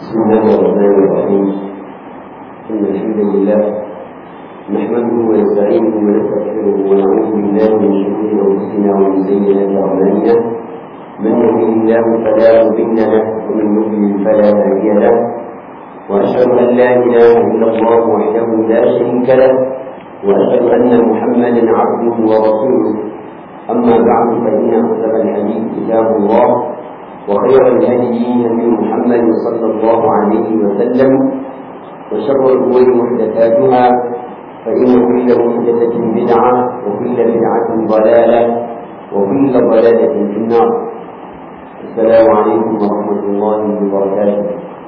بسم الله الرحمن الرحيم إن الحمد لله نحمده ونستعينه ونستغفره ونعوذ بالله من شرور أنفسنا ومن سيئات أعمالنا من يهده الله فلا مضل له ومن يضلل فلا هادي له وأشهد أن لا إله إلا الله وحده لا شريك له وأشهد أن محمدا عبده ورسوله أما بعد فإن أصدق الحديث كتاب الله وخير الهدي هدي محمد صلى الله عليه وسلم وشر الأمور محدثاتها فإن كل محدثة بدعة وكل بدعة ضلالة وكل ضلالة في النار السلام عليكم ورحمة الله وبركاته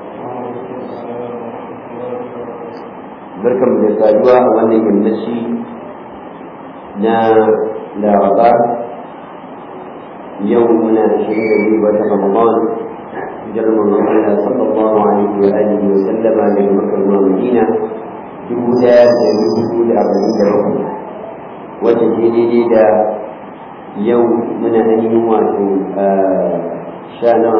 barkan da saduwa a wannan yammaci na laraba yau muna da shirin da biyu wata ramadan hijirar manzon Allah sallallahu alaihi wa alihi wa sallama daga Makka zuwa Madina dubu daya da dubu da arba'in da bakwai wacce ke daidai da yau muna ainihin wato sha na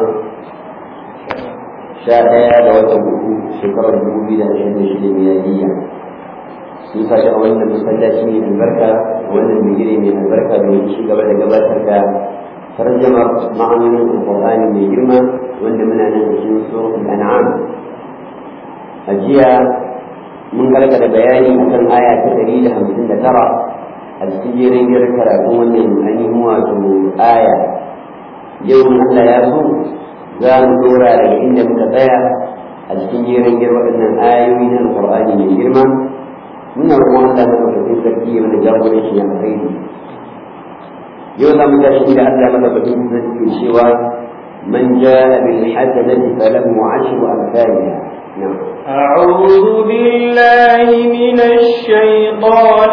sha ɗaya da watan uku shekarar dubu biyu da ashirin da shida miladiyya sun sa a wannan masallaci mai albarka wannan bigire mai albarka domin ci gaba da gabatar da tarjamar ma'anonin alƙur'ani mai girma wanda muna nan a cikin suratul an'am a jiya mun gargada bayani akan aya ta ɗari da hamsin da tara a cikin jerin jerin karatun wannan ainihin wato aya yau Allah ya so za mu dora daga inda muka tsaya a cikin jerin jerin waɗannan ayoyi na alƙur'ani mai girma muna roƙon Allah madaukakin sarki ya mana jagoranci ya alkhairi yau za mu tashi da Allah madaukakin sarki cewa man jaa bil hasanati falahu ashru amsalha أعوذ بالله من الشيطان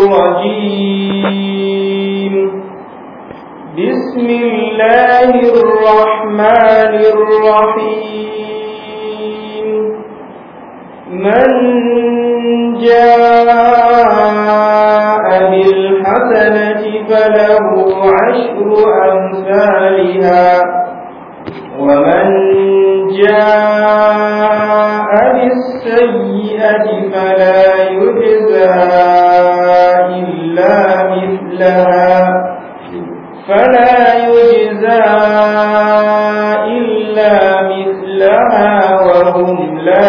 الرجيم بسم الله الرحمن الرحيم من جاء بالحسنة فله عشر أمثالها ومن جاء بالسيئة فلا يجزى إلا مثلها فلا يجزى إلا مثلها وهم لا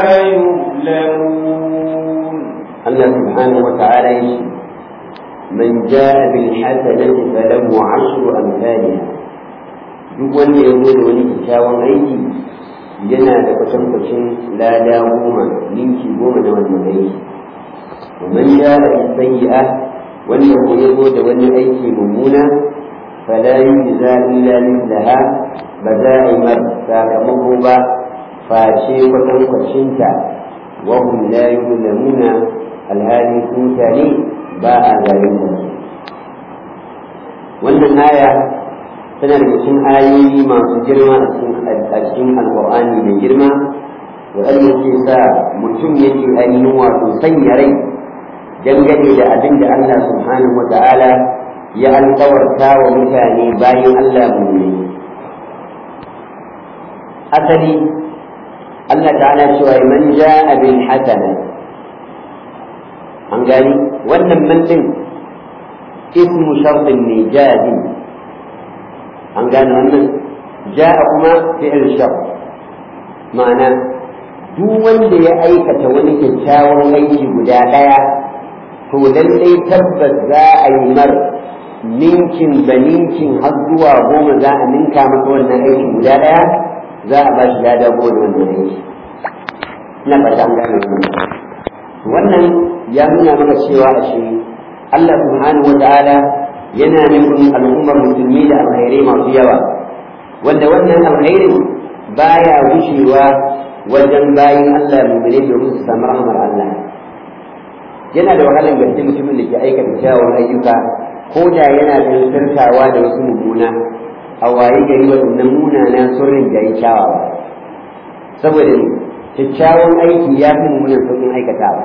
يظلمون الله سبحانه وتعالى من جاء بالحسنة فله عشر أمثالها duk wanda ya zo da wani kyakkyawan aiki yana da kwatankwacin lada goma ninki goma na wannan aiki ومن جاء بالسيئة wanda ko ya zo da wani aiki mummuna fala yujza illa mithlaha ba za a yi mar sakamako ba face kwatankwacinta wa hum la yuzlamuna alhali su mutane ba a zalunta wannan aya tana da cikin ayoyi masu girma a cikin alƙur'ani mai girma waɗanda ke sa mutum yake ainihin wato sanya rai dangane da abin da Allah subhanahu wa ta'ala ya alƙawarta wa mutane bayan Allah mummuni asali Allah ta'ala cewa man ja'a bil hasana an gani wannan man din ismu shartin ne jazim an gane wannan ja'a kuma fi'il shart ma'ana duk wanda ya aikata wani kyakkyawan aiki guda ɗaya to lallai tabbas za a yi mar ninkin ba ninkin har zuwa goma za a ninka masa wannan aiki guda ɗaya za a ba shi lada goma da wannan aiki ina fata an gane wannan wannan ya nuna maka cewa a shi Allah subhanahu wa ta'ala yana nufin al'ummar musulmi da alkhairai masu yawa wanda wannan alkhairin baya gushewa wajen bayin Allah mu'mini domin su samu rahmar Allah yana da wahalar gaske mutumin da ke aikata kyawun ayyuka ko da yana da sirkawa da wasu mummuna a waye gari waɗannan munana sun rinjayi kyawawa saboda kyakkyawan aiki ya fi mummunan sauƙin aikatawa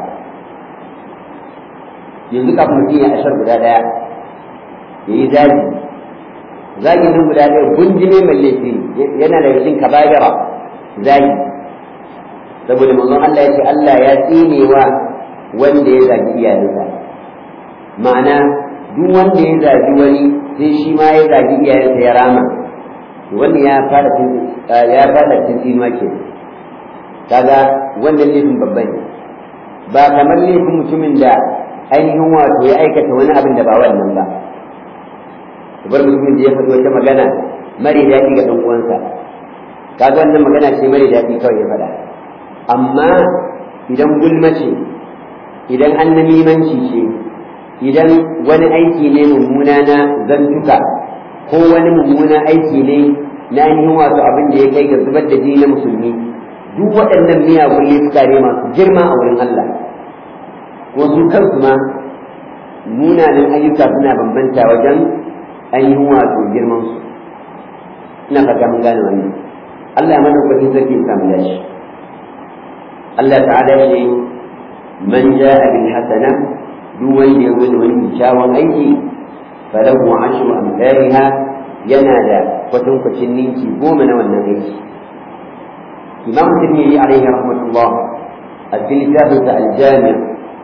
yanzu kafin mutum ya ashar guda ɗaya ya yi zagi zagi nan guda ɗaya gunjime mai laifi yana da cikin kaba'ira zagi saboda manzon Allah ya ce Allah ya tsinewa wanda ya zagi iyayensa ma'ana duk wanda ya zagi wani sai shi ma ya zagi iyayensa ya rama wanda ya fara ya fara tsinuwa ke kaga wannan laifin babban ne ba kamar laifin mutumin da ainihin wato ya aikata wani abin da ba wannan ba bar mutumin da ya faɗi wata magana mare daɗi ga ɗan uwansa kaga wannan magana ce mare daɗi kawai ya faɗa amma idan gulma ce idan annamimanci ce idan wani aiki ne mummuna na zantuka ko wani mummuna aiki ne na ainihin wato abin da ya kai ga zubar da jini na musulmi duk waɗannan miyagun laifuka ne masu girma a wurin Allah ko su kansu ma munanan ayyuka suna bambanta wajen ainihin wato girman su ina fata mun gane wannan Allah ya madaukakin sarki ya samu dashi Allah ta'ala ya ce man ja'a bil hasana duk wanda ya zo da wani kyakkyawan aiki falahu ashru amsalha yana da kwatankwacin ninki goma na wannan aiki imam tirmidhi alaihi rahmatullah a cikin littafinsa al-jami'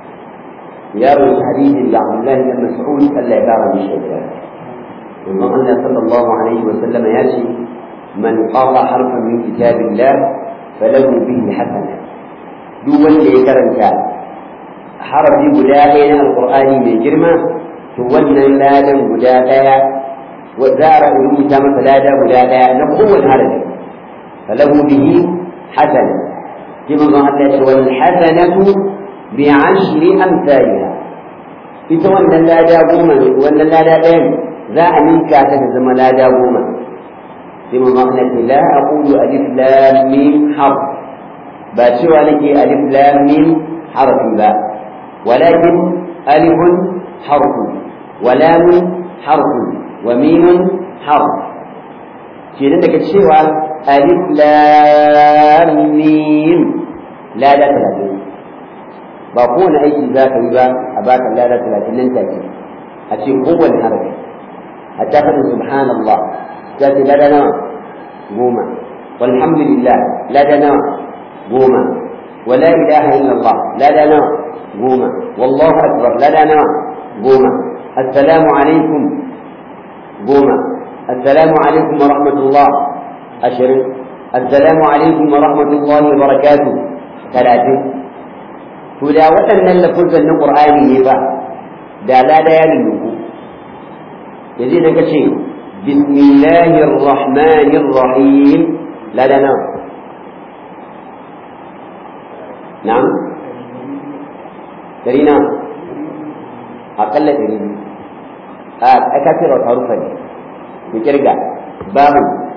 ya rubuta hadisin da Abdullahi bin Mas'ud Allah ya kara mishi da Imam Allah sallallahu alaihi wa sallam ya ce man qara harfan min kitabillah falahu bihi hasana duk wanda ya karanta harafi guda ɗaya na alqur'ani mai girma to wannan ladan guda ɗaya za a rubuta masa lada guda ɗaya na kowane harafi falahu bihi hasana sai manzon Allah ya ce wal hasanatu bi ashri amsalha ita wannan lada goma wannan lada ɗayan za a ninka ta ta zama lada goma sai manzon Allah ya ce la aqulu alif lam mim harf ba cewa nake alif lam mim harfi ba walakin alifun harfun wa lamun harfun wa mimun harf kenan daga cewa alif lam mim lada talatin ba kowane aiki za ka yi ba a baka lada talatin nan take a ce kowane harafi hatta faɗin subhanallah za ta lada nawa goma walhamdulillah lada nawa goma ولا إله إلا الله لا لا نوع قوما والله أكبر لا لا نوع قوما السلام عليكم قوما السلام عليكم ورحمة الله أشر السلام عليكم ورحمة الله وبركاته ثلاثة فلا وأن اللفظ أن القرآن يبا دا لا لا يلنكو يزيد شيء بسم الله الرحمن الرحيم لا لا نعم نعم درينا أقل درينا آه أكثر حروفا بكرجع باب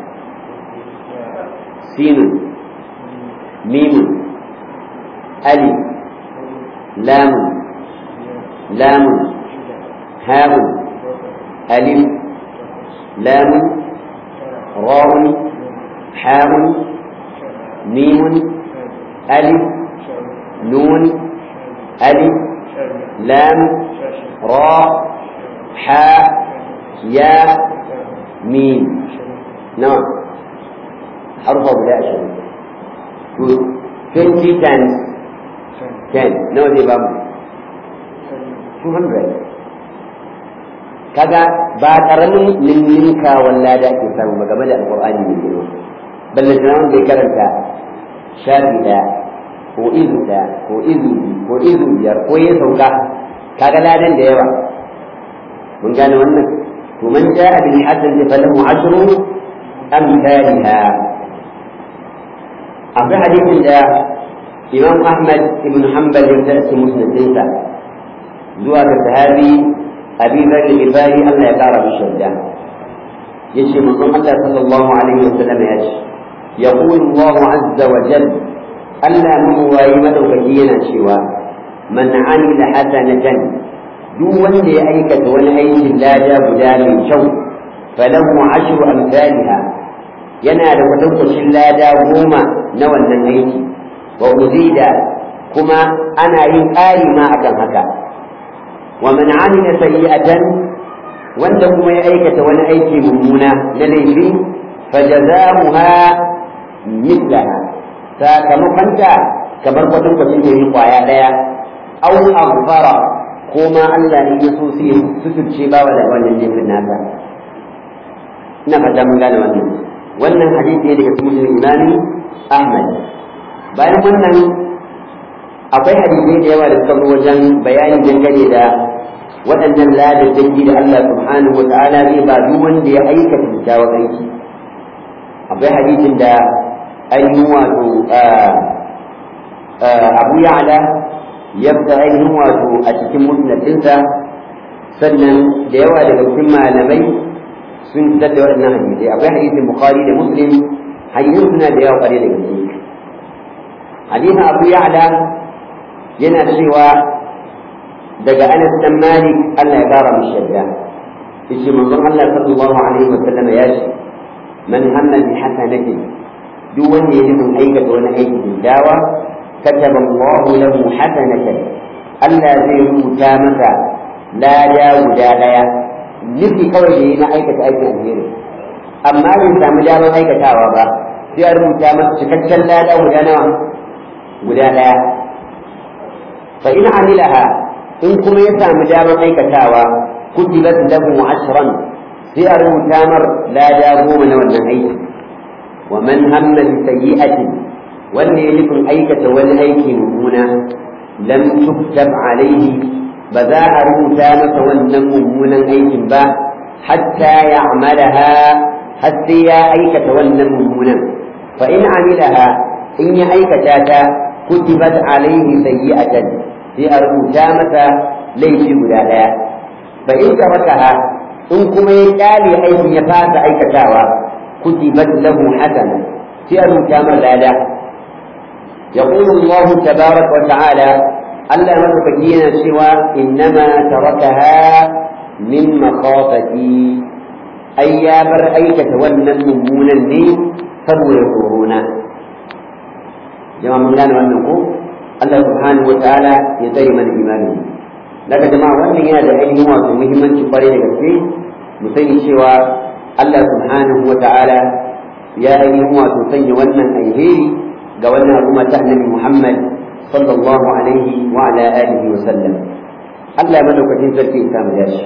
سين ميم ألف لام لام هاء ألف لام راء حاء ميم ألف نون ألف لام راء حاء ياء ميم نعم حرف بلا شيء 20 times 10 nawa zai bamu 200 kaga ba karamin ninninka walla da ake samu ba game da alqur'ani ne girma balle tunawan bai karanta shafi daya ko izu daya ko izu ko izu biyar ko ya sauka kaga ladan da yawa mun gane wannan to man ja'a bil hasan falahu ashru amsalha akwai hadisin da imam ahmad ibn hanbal ya tace musnadinsa zuwa ga sahabi abi dhar al-ghifari Allah ya kara mishi yarda yace manzon Allah sallallahu alaihi wasallam ya ce yaqulu Allah azza wa jalla Allah mun wayi madaukaki yana cewa man amila hasanatan duk wanda ya aikata wani aikin lada guda mai kyau falahu ashru amsalha yana da kwatankwacin lada goma na wannan aiki wa uzida kuma ana yin ƙari ma akan haka wa man amila sayyi'atan wanda kuma ya aikata wani aiki mummuna na laifi fajazamuha mithlaha sakamakonta kamar kwadon kwacin da yi kwaya daya au aghfara ko ma Allah in ya so sai suturce bawa da wannan laifin nasa ina fata mun gane wannan wannan hadisi ne daga cikin imani Ahmad bayan wannan akwai hadisai da yawa da suka zo wajen bayani dangane da waɗannan ladaddanki da Allah subhanahu wa ta'ala zai ba duk wanda ya aikata kyakkyawan aiki akwai hadisin da ainihin wato Abu Ya'la ya fita ainihin wato a cikin musnadinsa sannan da yawa daga cikin malamai sun fitar da waɗannan hadisai akwai hadisin Bukhari da Muslim hadisin suna da yawa ƙware da gaske hadisin Abu Ya'la yana cewa daga Anas dan Malik Allah ya kara mishi yadda yace manzon Allah sallallahu alaihi wa sallam ya ce man hamma bi hasanatin duk wanda ya nufin aikata wani aiki dawa kataba Allah lahu hasanatan Allah zai rubuta masa lada guda daya nufi kawai da yi na aikata aikin alheri amma bai samu damar aikatawa ba sai a rubuta masa cikakken lada guda nawa guda daya fa in amilaha in kuma ya samu damar aikatawa kutibat lahu ashran sai a rubuta mar lada goma na wannan aiki wa man hamma bi sayyi'atin wanda ya nufin aikata wani aiki mummuna lam tuktab alaihi ba za a rubuta masa wannan mummunan aikin ba hatta ya'malaha har sai ya aikata wannan mummunan fa in amilaha in ya aikata ta kutibat alaihi sayyi'atan sai a rubuta masa laifi guda ɗaya fa in tarakaha in kuma ya kyale aikin ya fasa aikatawa kutibat lahu hasana sai a rubuta masa lada يقول الله تبارك وتعالى ألا مدفكين سوى إنما تركها من مخافتي أي يا بر أي تتولى النمونا لي فهو يقولون جماعة من قال وأنكم Allah subhanahu wa ta'ala ya tsare mana imani daga jama'a wannan yana da ainihin wato muhimmanci kwarai da gaske mu sani cewa Allah subhanahu wa ta'ala ya ainihin wato sanya wannan alheri ga wannan al'umma ta annabi Muhammad sallallahu alaihi wa ala alihi wa sallam Allah ya madaukakin sarki ya samu dashi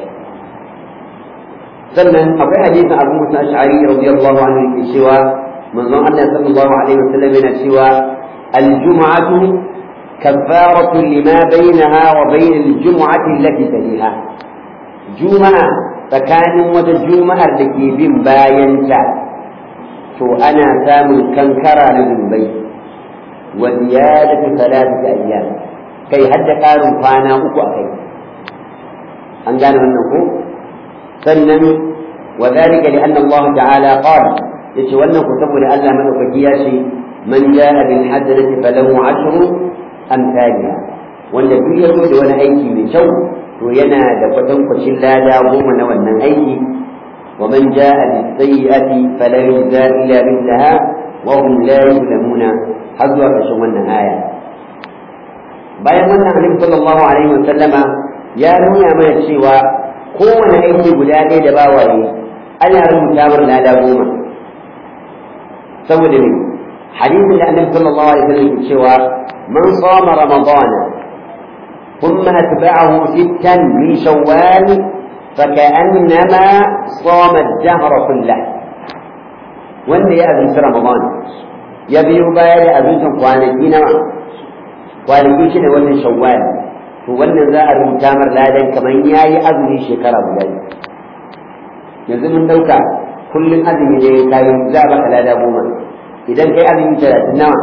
sannan akwai hadisin Abu Musa Ash'ari radiyallahu anhu yake cewa manzon Allah sallallahu alaihi wa sallam yana cewa al-jum'atu كفارة لما بينها وبين الجمعة التي تليها جمعة فكان وتجمعة لكي بن باينتا تو أنا سام كنكرة لذنبي وزيادة ثلاثة أيام كي حد قالوا فانا أكو أخي أن قالوا أنه سنن وذلك لأن الله تعالى قال يتولى كتب لألا من أفكياشي من جاء بالحسنة فله عشر amsaliha wanda duk ya zo da wani aiki mai kyau to yana da kwatankwacin lada goma na wannan aiki wa man jaa bis sayyi'ati fala yujza illa mithlaha wa hum la yuzlamuna har zuwa ƙarshen wannan aya bayan wannan annabi sallallahu alaihi wa sallama ya nuna mana cewa kowane aiki guda ɗaya da bawaye ana rubuta mar lada goma saboda me hadisin da annabi sallallahu alaihi wa sallam ke cewa من صام رمضان ثم أتبعه ستا من شوال فكأنما صام الدهر كله wanda ya azumci Ramadan ya biyo baya da azuncin kwanaki nawa kwanaki shi ne wannan shawwal to wannan za a rubuta mar ladan kamar ya yi azumi shekara guda yanzu mun dauka kullum azumi ne kayan za a baka lada goma idan kai azumi talatin nawa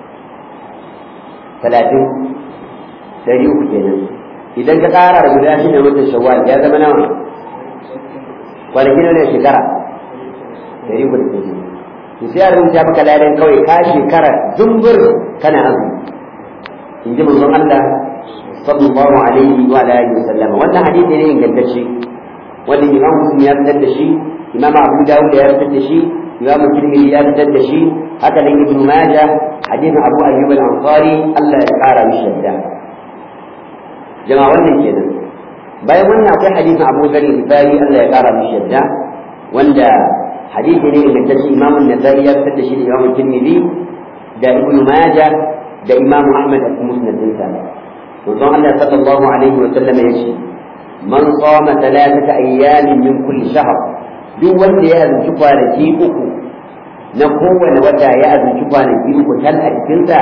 talatin ɗari uku kenan idan ka ƙara da guda shi ne watan shawwal ya zama nawa kwanaki ne shekara ɗari uku da kenan to sai a rubuta maka ladan kawai ka shekara zumbur kana azumi in ji manzon Allah sallallahu alaihi wa alihi wa sallam wannan hadisi ne ingantacce wanda imam muslim ya fitar da shi imam abu dawud ya fitar da shi imam tirmidhi ya fitar da shi haka nan ibnu majah hadisin abu ayyub al-ansari Allah ya kara mishi yadda jama'a wannan kenan bayan wannan akwai hadisin abu gari al Allah ya kara mishi yadda wanda hadisi ne ingantacce imam an-nasai ya fitar da shi da imam tirmidhi da ibnu majah da imamu ahmad a cikin musnadinsa manzon Allah sallallahu alaihi wa sallam ya ce man sama talatata ayyamin min kulli shahr duk wanda ya azumci kwanaki uku na kowane wata ya azumci kwanaki uku tal a cikinsa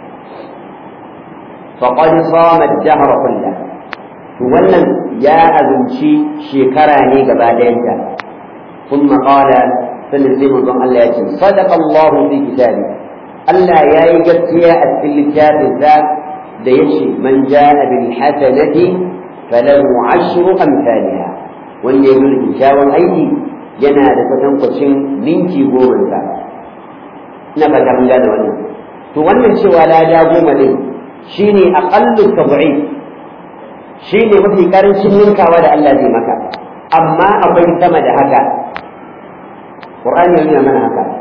faqad sama ad-dahr kullah to wannan ya azumci shekara ne gaba ɗayanta ثم قال sannan sai manzon Allah ya ce sadaqa Allah fi kitabi Allah ya yi gaskiya a cikin littafin sa da yace man jaa bil hasanati falahu ashru amsalha wanda ya yi kyakkyawan aiki yana da kwatankwacin ninki goma sa ina fata mun gane wannan to wannan cewa lada goma ne shine aqallu tad'if shine mafi karancin ninkawa da Allah zai maka amma akwai sama da haka Qur'ani ya nuna mana haka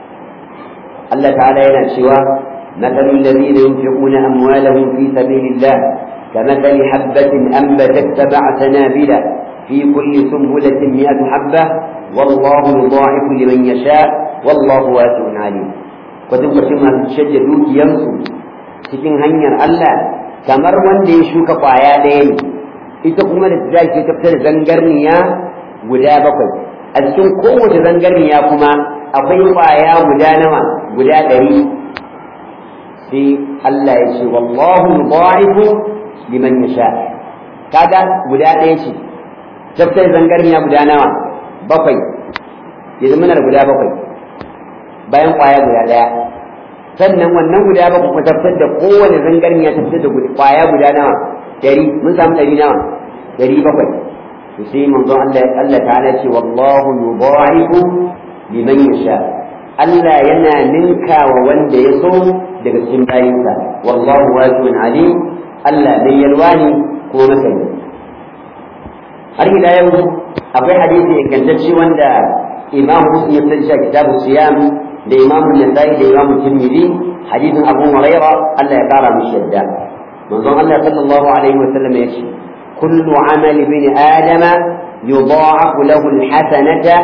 Allah ta'ala yana cewa مثل الذين ينفقون أموالهم في سبيل الله كمثل حبة أنبتت سبع سنابل في كل سنبلة مئة حبة والله يضاعف لمن يشاء والله واسع عليم فتبقى كما تشجع دوك يمسو cikin hanyar Allah kamar wanda ya shuka kwaya ɗaya ne ita kuma da ta ta fitar zangarniya guda bakwai a cikin kowace zangarniya kuma akwai kwaya guda nawa guda ɗari sai Allah ya ce wallahu yudha'ifu liman yasha kaga guda ɗaya ce tafsir zangarniya guda nawa bakwai yanzu muna da guda bakwai bayan kwaya guda ɗaya sannan wannan guda bakwai kuma tafsir da kowane zangarniya tafsir da kwaya guda nawa ɗari mun samu ɗari nawa ɗari bakwai to sai manzon Allah Allah ta'ala ce wallahu yudha'ifu liman yasha Allah yana ninka wa wanda ya so daga cikin bayinsa wallahu wasi'un alim Allah mai yalwa ne ko masani har ila yau akwai hadisi ingantacce wanda Imam Muslim ya tsaya kitabu siyam da Imam Nasa'i da Imam Tirmidhi hadisin Abu Hurairah Allah ya kara mishi yadda manzon Allah sallallahu alaihi wa sallam ya ce kullu amali bin adama yudha'afu lahu al-hasanata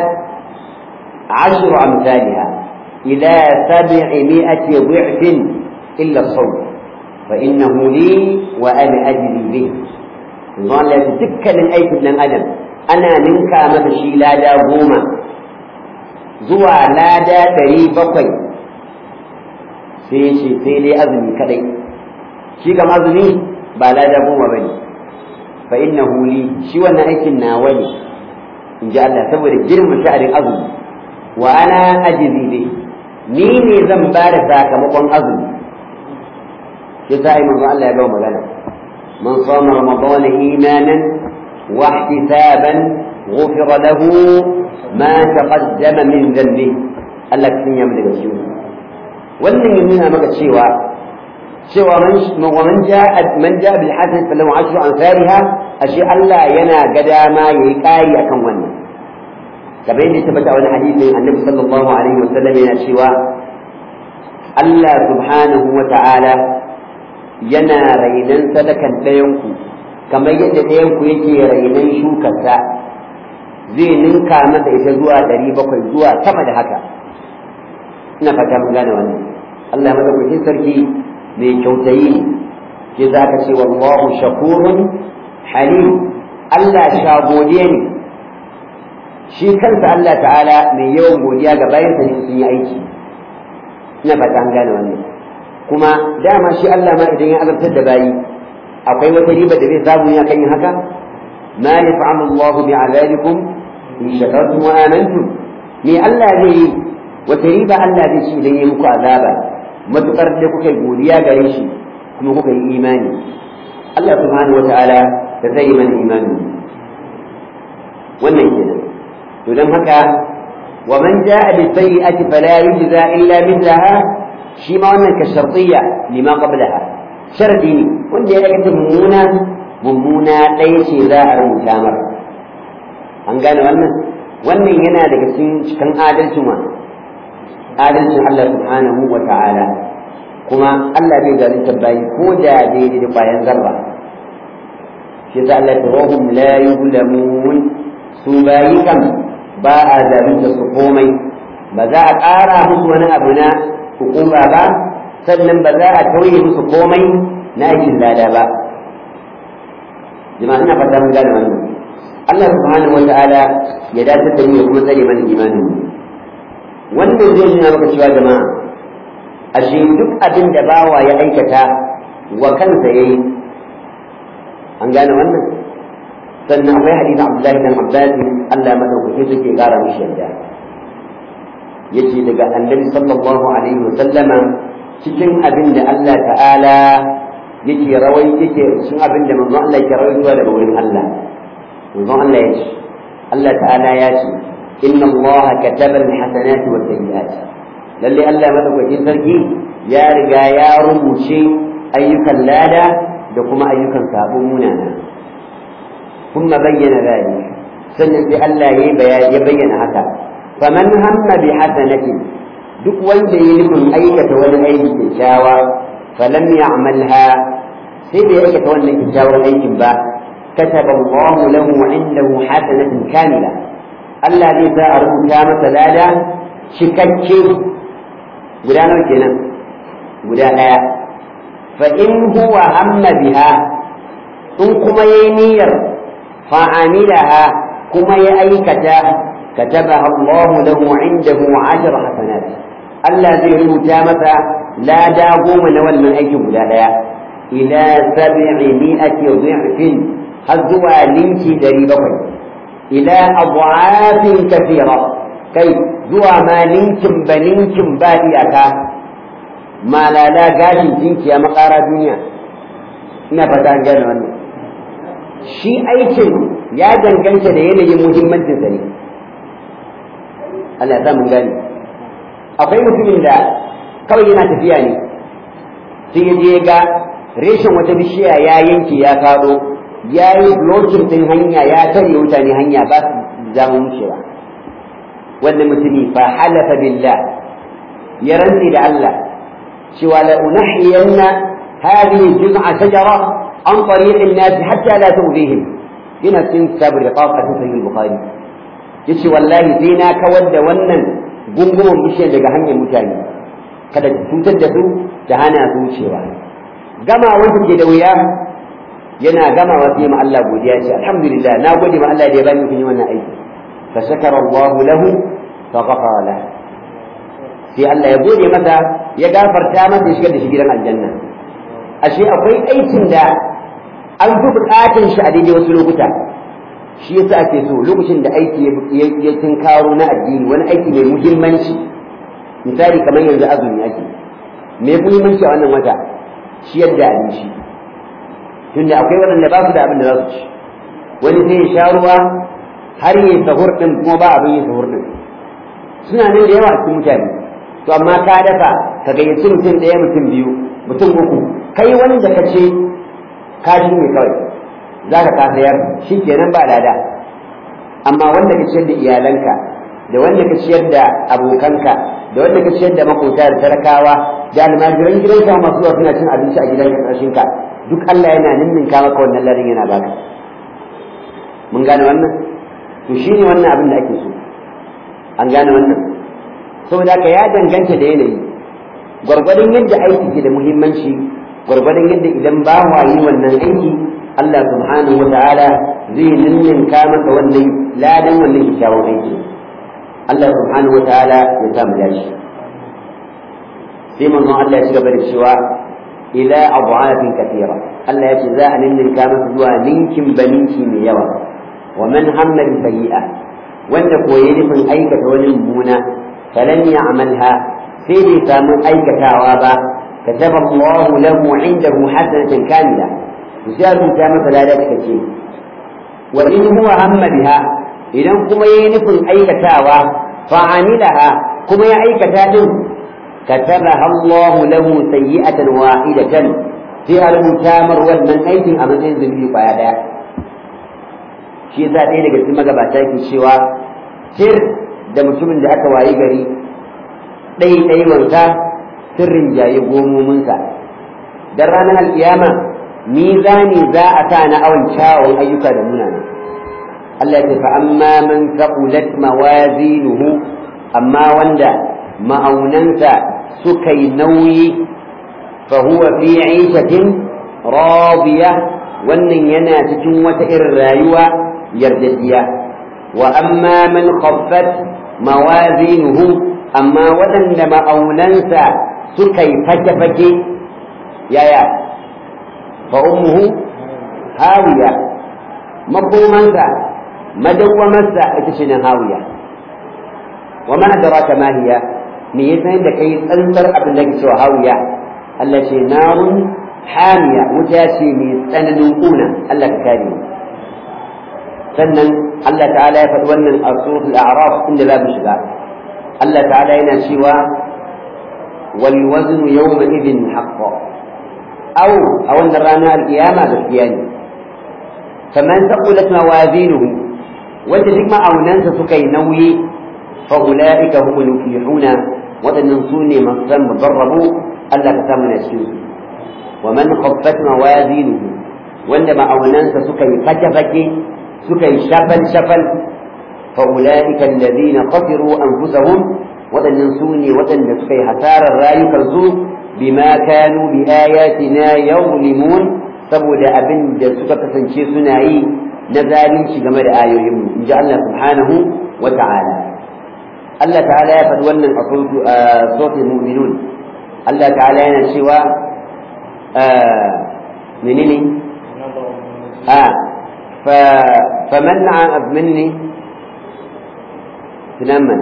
عشر أمثالها إلى سبعمائة ضعف إلا الصوم فإنه لي وأنا أجري به قال لا تذكر أي ابن آدم أنا منك متشي لا دا غوما زوى لا دا تري بقي sai shi sai dai azumi kadai shi kam azumi ba lada goma ba ne fa innahu li shi wannan aikin nawa ne in ji Allah saboda girma sha'anin azumi wa ana ajizi bi ni ne zan ba da sakamakon azumi shi sa ai manzo Allah ya ga magana man sama ramadan imanan wa ihtisaban ghufira lahu ma taqaddama min dhanbi Allah kin ya daga shi wannan ya nuna maka cewa cewa man man ja'a man ja'a bil hasan falahu ashru amsalha ashe Allah yana ga dama yayi kari akan wannan kamar yadda ya tabbata wani hadisin annabi sallallahu alaihi wasallam yana cewa Allah subhanahu wa ta'ala yana rainan sadakan ɗayanku kamar yadda ɗayanku yake rainan shukarsa zai ninka masa ita zuwa ɗari bakwai zuwa sama da haka ina fata mun gane wannan Allah madaukakin sarki mai kyautayi ne ke za ka ce wallahu shakurun halim Allah shagode ne shi kansa Allah ta'ala mai yawan godiya ga bayansa ne sun yi aiki ina fata an gane wannan kuma dama shi Allah ma idan ya azabtar da bayi akwai wata riba da zai samu ya kan yin haka ma yaf'alu Allah bi'azabikum in shakartum wa amantum me Allah zai yi wata riba Allah zai ci idan ya muku azaba matukar da kuka yi godiya gare shi kuma kuka yi imani Allah subhanahu wa ta'ala da zai mana imani wannan kenan to don haka wa man jaa bi sayyi'ati fala yujza illa mithlaha shi ma wannan ka shartiyya lima qablaha sharadi ne wanda ya aikata mummuna mummuna ɗaya ce za a rubuta mar an gane wannan wannan yana daga cikin cikin adalcin wa adalcin Allah subhanahu wa ta'ala kuma Allah bai zalunta bayi ko da daidai da bayan zarra shi ta Allah ta wahum la yuzlamun su bayi kam ba a zalunta su komai ba za a ƙara musu wani abu na hukuma ba sannan ba za a tauye musu komai na aikin lada ba jama'a ina fata mun gane wannan Allah subhanahu wa ta'ala ya dace da mu ya kuma tsare mana imanin mu wannan zai nuna maka cewa jama'a ashe duk abin da bawa ya aikata wa kansa yayi an gane wannan sannan akwai hadisi Abdullahi bin Abbas Allah madaukake suke gara mishi yadda yace daga Annabi sallallahu alaihi wa sallama cikin abin da Allah ta'ala yake rawai yake cikin abin da manzon Allah yake rawaitowa daga wurin Allah manzon Allah yace Allah ta'ala ya ce inna Allah kataba al-hasanati wa sayyi'at lalle Allah madaukakin sarki ya riga ya rubuce ayyukan lada da kuma ayyukan sabon munana kuma bayyana zalik sannan sai Allah ya bayyana haka faman hamma bi hasanatin duk wanda ya nufin aikata wani aiki kyakkyawa falam ya'malha sai bai aikata wannan kyakkyawan aikin ba kataba Allahu lahu indahu hasanatan kamila Allah zai sa a rubuta masa lada cikakke guda nawa kenan guda ɗaya fa in huwa hamma biha in kuma yayi niyyar fa amilaha kuma ya aikata katabaha Allah lahu indahu ashar hasanat Allah zai rubuta masa lada goma na wannan aikin guda ɗaya ila sab'i mi'ati dhi'fin har zuwa linki dari bakwai ila adwafin kathira kai zuwa ma ninkin ba ninkin ba iyaka malala gashin jinkiya makara duniya ina fata an gane wannan shi aikin ya danganta da yanayin muhimmancin sa ne Allah ya mun gane akwai mutumin da kawai yana tafiya ne sai ya je ga reshen wata bishiya ya yanke ya faɗo ya yi blocking ɗin hanya ya tare mutane hanya ba su zama wucewa wannan mutumi fa halafa billah ya rantsi da Allah cewa la unahiyanna hadhihi juz'a shajara an tariq an-nas hatta la tu'dihim ina cikin kitabul riqaq a cikin bukhari yace wallahi sai na kawar da wannan gungumin bishiyar daga hanyar mutane kada ta cutar da su da hana su wucewa gama wanda ke da wuya yana gamawa sai ma Allah godiya ce alhamdulillah na gode ma Allah da ya bani kun yi wannan aiki fa shakara Allah lahu fa ghafara lahu sai Allah ya gode masa ya gafarta masa ya shigar da shi gidan aljanna ashe akwai aikin da an fi bukatun shi a daidai wasu lokuta shi yasa ake so lokacin da aiki ya tinkaro na addini wani aiki mai muhimmanci misali kamar yanzu azumi ake me muhimmanci a wannan wata ciyar da abinci tunda akwai waɗanda ba su da abin da za su ci wani sai ya sha ruwa har yi sahur ɗin kuma ba abin yin sahur ɗin suna nan da yawa a cikin mutane to amma ka dafa ka gayyaci mutum ɗaya mutum biyu mutum uku kai wanda ka ce ka shi ne kawai za ka sayar shi kenan ba lada amma wanda ka ciyar da iyalanka da wanda ka ciyar da abokanka da wanda ka ciyar da makota da talakawa da almajiran gidanka masu zuwa suna cin abinci a gidan ƙarshen ka duk Allah yana ninninka maka wannan larin yana baka mun gane wannan to shine wannan abin da ake so an gane wannan saboda ka ya danganta da yanayi gwargwadon yadda aiki ke da muhimmanci gwargwadon yadda idan ba wa yi wannan aiki Allah subhanahu wa ta'ala zai ninninka maka wannan ladan wannan kyakkyawan aiki Allah subhanahu wa ta'ala ya samu dashi sai manzon Allah ya ci gaba da cewa ila adwafin kathira Allah ya ce za a ninninka masa zuwa ninkin baninki mai yawa wa man hamma bi sayyi'a wanda koyi nufin aikata wani mummuna falan ya'malha sai bai samu aikatawa ba كتب الله له عنده حسنة كاملة وسيأتي كما فلا ce. وإن هو هم بها إذا كما ينفن أي كتاوى فعملها كما أي كتاب كتبها الله له سيئة واحدة فيها المتامر والمن أيت أمن ينزل به فيها shi yasa ɗaya daga cikin magabata ke cewa sir da mutumin da aka wayi gari ɗaiɗaiwansa sirrin jaye gomominsa dan ranar alkiyama mizani za a sa na awon kyawun ayyuka da munana Allah ya fa amma man thaqulat mawazinuhu amma wanda ma'aunansa suka yi nauyi fa huwa fi 'ishatin radiya wannan yana cikin wata irin rayuwa yardadiya wa amma man khaffat mawazinuhu amma waɗanda ma'aunansa suka yi fake-fake yaya fa ummuhu hawiya makomansa madawwamarsa ita ce nan hawiya wa ma adraka ma hiya me yasa da kai tsantsar abin da ke cewa hawiya Allah ce narun hamiya wuta ce mai tsananin kuna Allah ka kare mu sannan Allah ta'ala ya faɗi wannan a suratul a'raf inda za mu shiga Allah ta'ala yana cewa wal waznu yawma idhin haqqan aw a wannan rana al-qiyama gaskiya ne faman taqulat mawazinuhu wanda duk ma'aunansa suka yi nauyi fa ulaika humul muflihuna waɗannan su ne masu san mubarrabu Allah ka samu na cikin su wa man khaffat mawazinuhu wanda ma'aunansa suka yi fake-fake suka yi shafal-shafal fa ulaika alladhina khasiru anfusahum waɗannan su ne waɗanda suka yi hasarar rayukansu bima kanu bi ayatina yawlimun saboda abin da suka kasance suna yi na zalunci game da ayoyinmu in ji Allah subhanahu wa ta'ala Allah ta'ala ya faɗi wannan a sautin mu'minun Allah ta'ala yana cewa menene a فمن مني تنمنا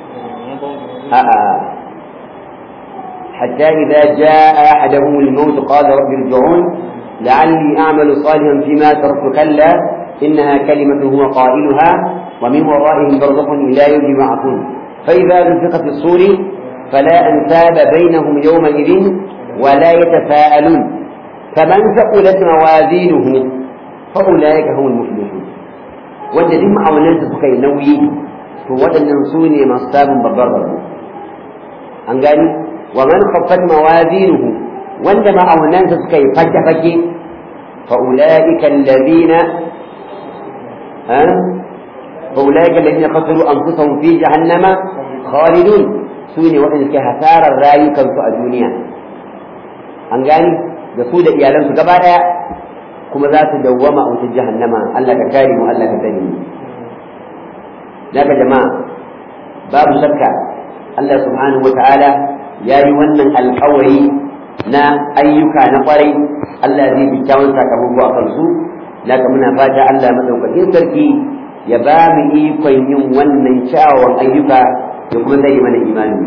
آه. حتى إذا جاء أحدهم الموت قال رب ارجعون لعلي أعمل صالحا فيما تركت كلا إنها كلمة هو قائلها ومن ورائهم برزخ إلى يوم يبعثون فإذا نفخ في الصور فلا أنساب بينهم يومئذ ولا يتساءلون فمن ثقلت موازينه فأولئك هم المفلحون wanda duk ma'aunansa suka yi nauyi to waɗannan su ne masu samun babbar rabo an gani wa man khaffat mawazinuhu wanda ma'aunansa suka yi fake-fake fa ulaika alladhina ha fa ulaika alladhina khasiru anfusahum fi jahannama khalidun su ne waɗanda suke hasarar rayukansu a duniya an gani da su da iyalansu gaba ɗaya kuma za su dawwama a wutar jahannama Allah ka kare mu Allah ka tsare mu daga jama'a babu shakka Allah subhanahu wata'ala ya yi wannan alkawari na ayyuka na kwarai Allah zai bi kyawun sakamako a kansu daga muna fata Allah madaukakin sarki ya ba mu ikon yin wannan kyawawan ayyuka da kuma zai mana imani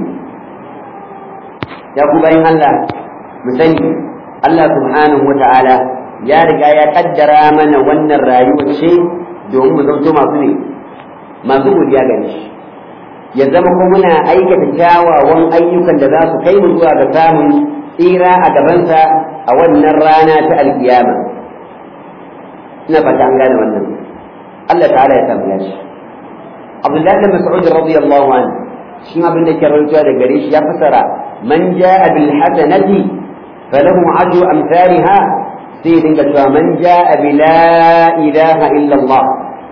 ya ku bayan Allah mu sani Allah subhanahu wata'ala ya riga ya kaddara mana wannan rayuwar ce domin mu zanto masu ne masu godiya gare shi ya zama kuma muna aikata kyawawan ayyukan da za su kai mu zuwa ga samun tsira a gabansa a wannan rana ta alkiyama ina fata an gane wannan Allah ta'ala ya samu yashi Abdullahi bin Mas'ud radiyallahu anhu shi abin da ke rawaitowa da gare shi ya fasara man ja'a bil hasanati falahu ajru amsalha sai dinga cewa man ja'a bi la ilaha illa Allah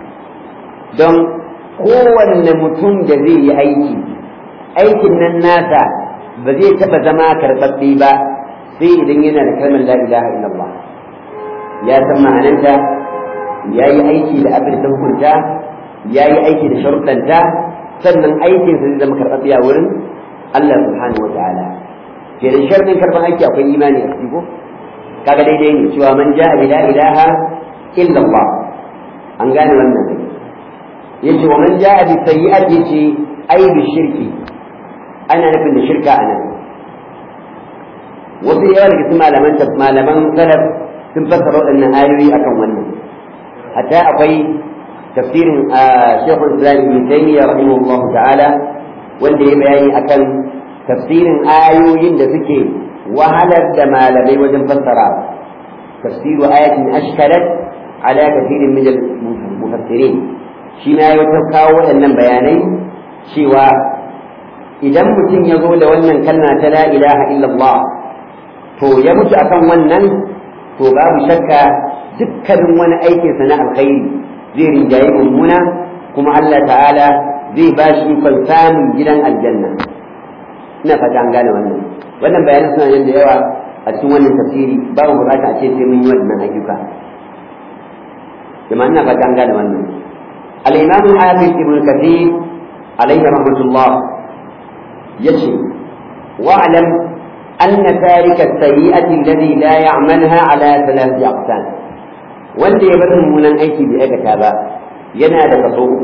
don kowanne mutum da zai yi aiki aikin nan nasa ba zai taɓa zama karɓaɓɓe ba sai idan yana da kalmar la ilaha illa Allah ya san ma'ananta ya yi aiki da abin da hukunta ya yi aiki da sharuɗanta sannan aikinsa zai zama karɓaɓɓe a wurin Allah subhanahu wa ta'ala kenan sharɗin karɓar aiki akwai imani a ciki ko kaga daidai ne cewa man ja'a bi la ilaha illa Allah an gane wannan ne yace wa man ja'a bi sayyi'at yace ai bi shirki ana nufin da shirka anan wasu yawa daga cikin malaman malaman salaf sun fassara waɗannan ayoyi akan wannan hatta akwai tafsirin Sheikhul Islam Ibn Taymiyyah rahimahullahu ta'ala wanda ya bayani akan tafsirin ayoyin da suke wahalar da malamai wajen fassara tafsiru ayatin ashkalat ala kathirin min al-mufassirin shi ma ya kawo waɗannan bayanai cewa idan mutum ya zo da wannan kalma ta la ilaha illallah to ya mutu akan wannan to babu shakka dukkanin wani aikinsa na alkhairi zai rinjaye mummuna kuma Allah ta'ala zai ba shi ikon samun gidan aljanna ina fata an gane wannan wannan bayanan suna nan da yawa a cikin wannan tafsiri babu bukata a ce sai mun yi wannan ayyuka kuma ina fata an gane wannan al-imam al-hafiz ibn kathir alayhi rahmatullah yace wa'lam أن تارك السيئة الذي لا يعملها على ثلاث أقسام wanda ya bar mummunan aiki bai aikata ba yana da kaso uku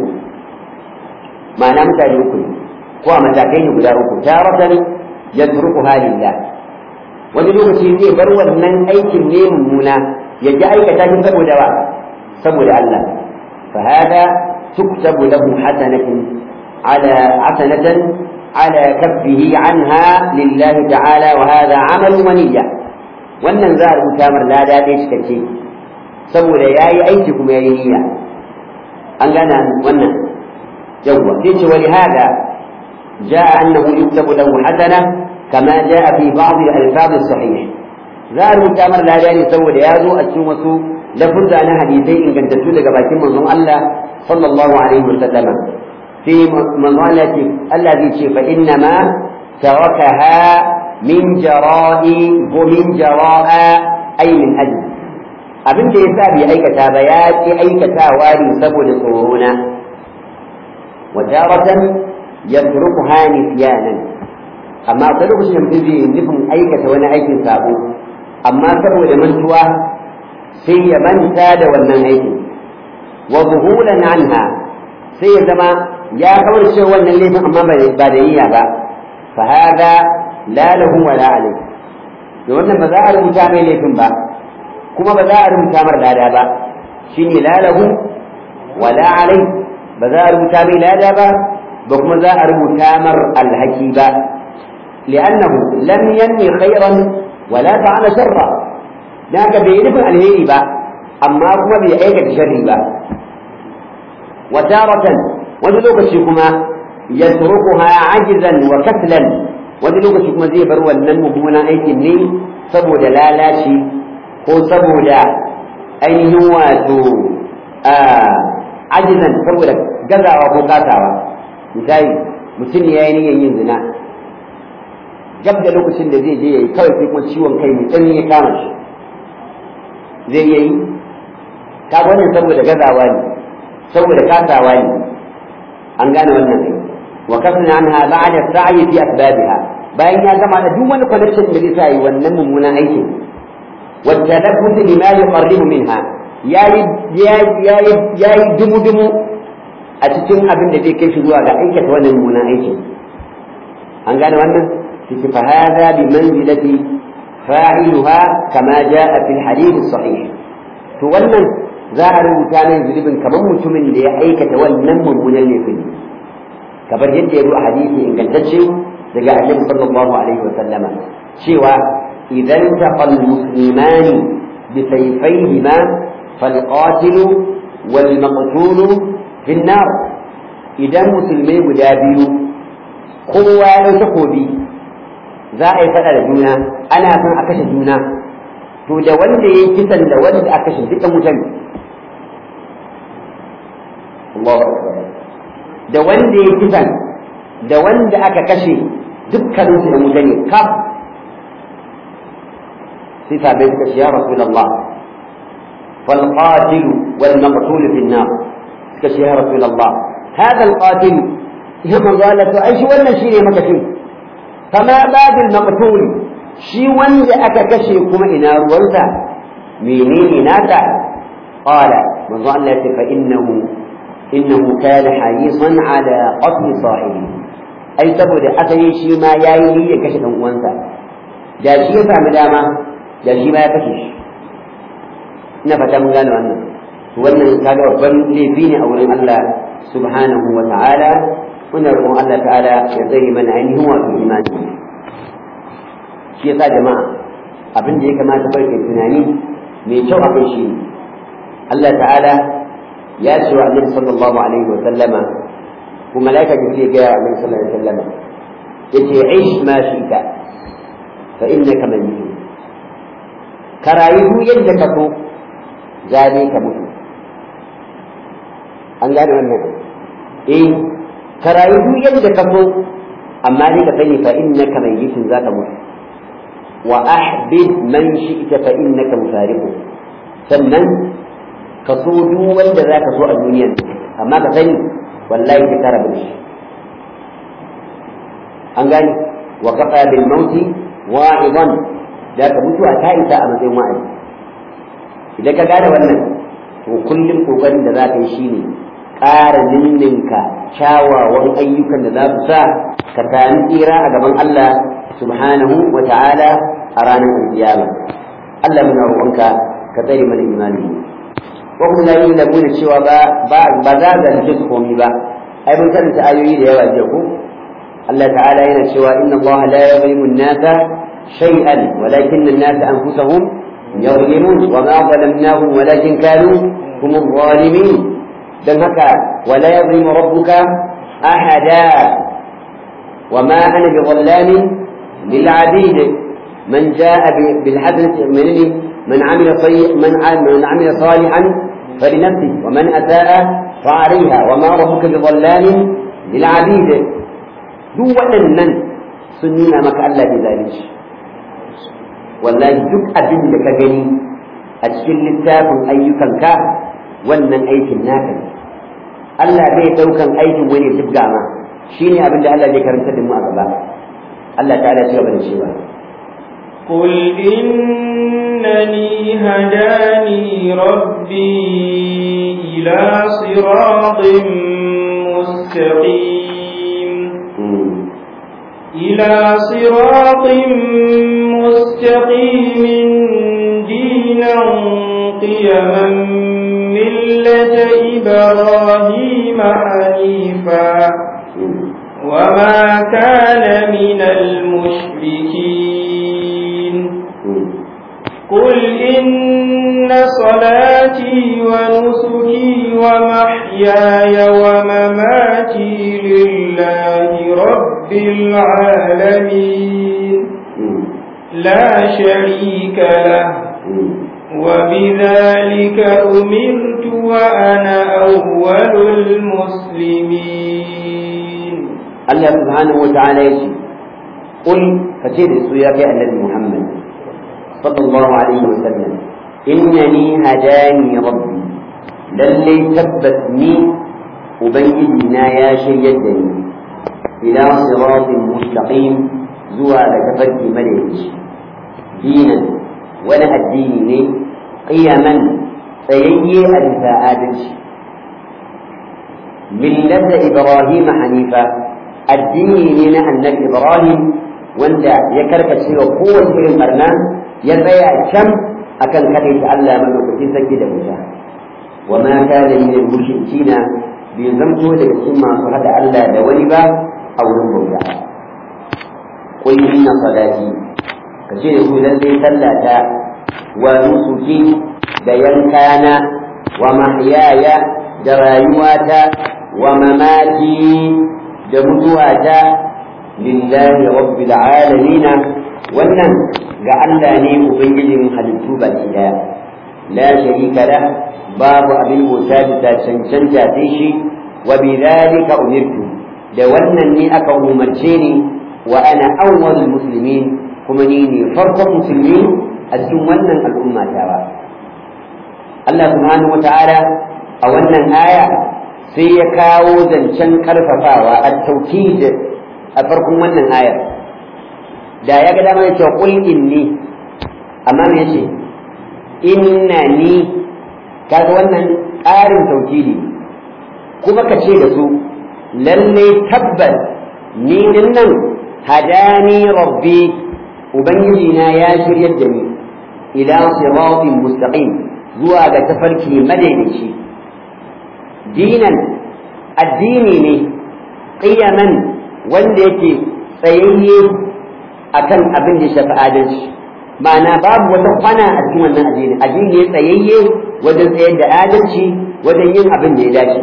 ma'ana mutane uku ne ko a matakai ne guda uku taratan yatruku halillah wani lokaci zai bar wannan aikin ne mummuna ya ji aikata shi saboda wa saboda Allah fa hada tuktabu lahu hasanatan ala hasanatan على كفه عنها لله تعالى وهذا عمل ونية wannan za a rubuta mar lada ɗaya cikakke saboda ya yi aiki kuma ya yi niyya an gana wannan yawwa sai ce wani hada ja'a annahu yuktabu lahu hasana kama ja'a fi ba'd al-alfaz as-sahih za a rubuta mar lada ne saboda ya zo a cikin wasu lafuzza na hadisai ingantattu daga bakin manzon Allah sallallahu alaihi wasallam في مظلة الذي فإنما تركها من جراء ومن جراء أي من أجل abin da ya sa bai aikata ba ya ce aikatawa ne saboda tsorona wa taratan yatrukuha nisyanan amma akwai lokacin da mutum zai nufin aikata wani aikin sabo amma saboda mantuwa sai ya manta da wannan aikin wa zuhulan anha sai ya zama ya kawarce wannan laifin amma ba da niyya ba fa hada la lahu wa la alayhi da wannan ba za a rubuta mai laifin ba kuma ba za a rubuta mar lada ba shine la lahu wa la alayhi ba za a rubuta mai lada ba ba kuma za a rubuta mar alhaki ba li'annahu lam yanmi khairan wa la fa'ala sharra dan haka bai nufin alheri ba amma kuma bai aikata sharri ba wa taratan wani lokaci kuma ya turukuha ajizan wa kaslan wani lokaci kuma zai bar wannan mummunan aikin ne saboda lalaci ko saboda ainihin wato ajizan saboda gazawa ko kasawa misali mutum ya yi niyyar yin zina gab da lokacin da zai je ya yi kawai sai kuma ciwon kai mai tsanani ya kama shi zai iya yi kaga wannan saboda gazawa ne saboda kasawa ne an gane wannan ne wa kafna anha ba'da sa'i fi asbabiha bayan ya gama da duk wani connection da zai sa yi wannan mummunan aikin wa tadabbut lima yuqarribu minha yayi yayi yayi dumu dumu a cikin abin da zai kai shi zuwa ga aikata wannan mummunan aikin an gane wannan fi fa hada bi manzilati fa'iluha kama jaa fi al-hadith as-sahih to wannan za a rubuta mai zunubin kamar mutumin da ya aikata wannan mummunan laifin kamar yadda ya zo a hadisi ingantacce daga annabi sallallahu alaihi wa sallama cewa idan taqal muslimani bi sayfayhima fal qatil wal maqtul fi nar idan musulmai guda biyu kowa ya dauki takobi za a yi fada da juna ana son a kashe juna to da wanda ya kisan da wanda aka kashe dukkan mutane Allahu akbar da wanda ya kisan da wanda aka kashe dukkanin su da mutane kaf sai sabai suka ce ya rasulullah fal qatil wal maqtul fi an-nar suka ce ya rasulullah hada al qatil ya manzo Allah to ai shi wannan shine makashin fama babil maqtul shi wanda aka kashe kuma ina ruwansa menene nata qala manzo Allah ya ce fa innahu innahu kana harisan ala qatl sahibi ai saboda asali shi ma yayi niyyar kashe dan uwansa da shi ya sami dama da shi ma ya kashe shi ina fata mun gane wannan to wannan kaga babban laifi ne a wurin Allah subhanahu wa ta'ala muna roƙon Allah ta'ala ya zai mana ainihin wato imani shi yasa jama'a abin da ya kamata bai kai tunani mai kyau a kai shi Allah ta'ala ya ce wa Annabi sallallahu alaihi wa sallama ko malaika jibril ga Annabi sallallahu alaihi wa sallama yace aish ma shika fa innaka mayyit ka rayu yadda ka so zabe ka mutu an gane wannan eh ka rayu yadda ka so amma dai ka sani fa innaka mayyitun zaka mutu wa ahbib man shi'ta fa innaka mufariqu sannan ka so duk wanda zaka so a duniyar amma ka sani wallahi ka kara da shi an gani wa kafa bil mauti wa'idan da ka mutuwa ta isa a matsayin wa'azi idan ka gane wannan to kullum kokarin da za ka yi shine ƙara ninninka kyawawan ayyukan da za su sa ka sami tsira a gaban Allah subhanahu wa ta'ala a ranar alkiyama Allah muna roƙonka ka tsare mana imani ko kuma la yi lamu da cewa ba ba ba za ga su komai ba ai mun karanta ayoyi da yawa jiya ko Allah ta'ala yana cewa inna Allah la yuzlimu an-nasa shay'an walakinna an-nasa anfusahum yuzlimun wa ma zalamnahum walakin kanu hum adh-dhalimin dan haka wala yuzlimu rabbuka ahada وما أنا بظلام للعبيد من جاء بالحسنة من من عمل طيب من من عمل صالحا فلنفسه ومن أساء فعليها وما ربك بظلام للعبيد duk waɗannan sun nuna maka Allah bai zalunci wallahi duk abin da ka gani a cikin littafin ayyukanka wannan aikin naka ne Allah bai ɗaukan aikin wani dubga ma shine abin da Allah zai karanta da mu a gaba Allah ta'ala ya gaba da cewa قل إنني هداني ربي إلى صراط مستقيم إلى صراط مستقيم دينا قيما ملة إبراهيم حنيفا وما كان من المشركين قل إن صلاتي ونسكي ومحياي ومماتي لله رب العالمين لا شريك له وبذلك أمرت وأنا أول المسلمين الله سبحانه وتعالى يشي قل فتير السياق النبي محمد صلى الله عليه وسلم إنني هداني ربي للي ثبتني أبيدنا يا شيدني إلى صراط مستقيم زوى لكفرك ملك دينا ولا الدين قيما سيئي الفاءات ملة إبراهيم حنيفا الدين النبي إبراهيم wanda ya karkace wa kowace irin barna ya tsaya can akan kaɗai ta Allah madaukakin sarki da wuta wa ma kana min al-mushrikina bai zamto daga cikin masu hada Allah da wani ba a wurin bauta qul inna salati kace da ku lalle sallata wa nusuki da yankana wa mahyaya da rayuwata wa mamati da mutuwata lillahi rabbil alamin wannan ga Allah ne ubangijin halittu baki daya la sharika la babu abin bauta da cancanta sai shi wa bidhalika umirtu da wannan ne aka umarce ni wa ana awwalul muslimin kuma ni ne farkon musulmi a cikin wannan al'umma tawa Allah subhanahu wata'ala a wannan aya sai ya kawo zancen karfafawa at-tawkid a farkon wannan ayar da ya ga dama ya ce qul inni amma me yace innani kaga wannan ƙarin tauhidi kuma ka ce da su lalle tabbas ni din nan hadani rabbi ubangiji na ya shiryar da ni ila siratin mustaqim zuwa ga tafarki madaidaici dinan addini ne qiyaman wanda yake tsayayye akan abin da shafi adalci ma'ana babu wata kwana a cikin wannan addini addini ne tsayayye wajen tsayar da adalci wajen yin abin da ya dace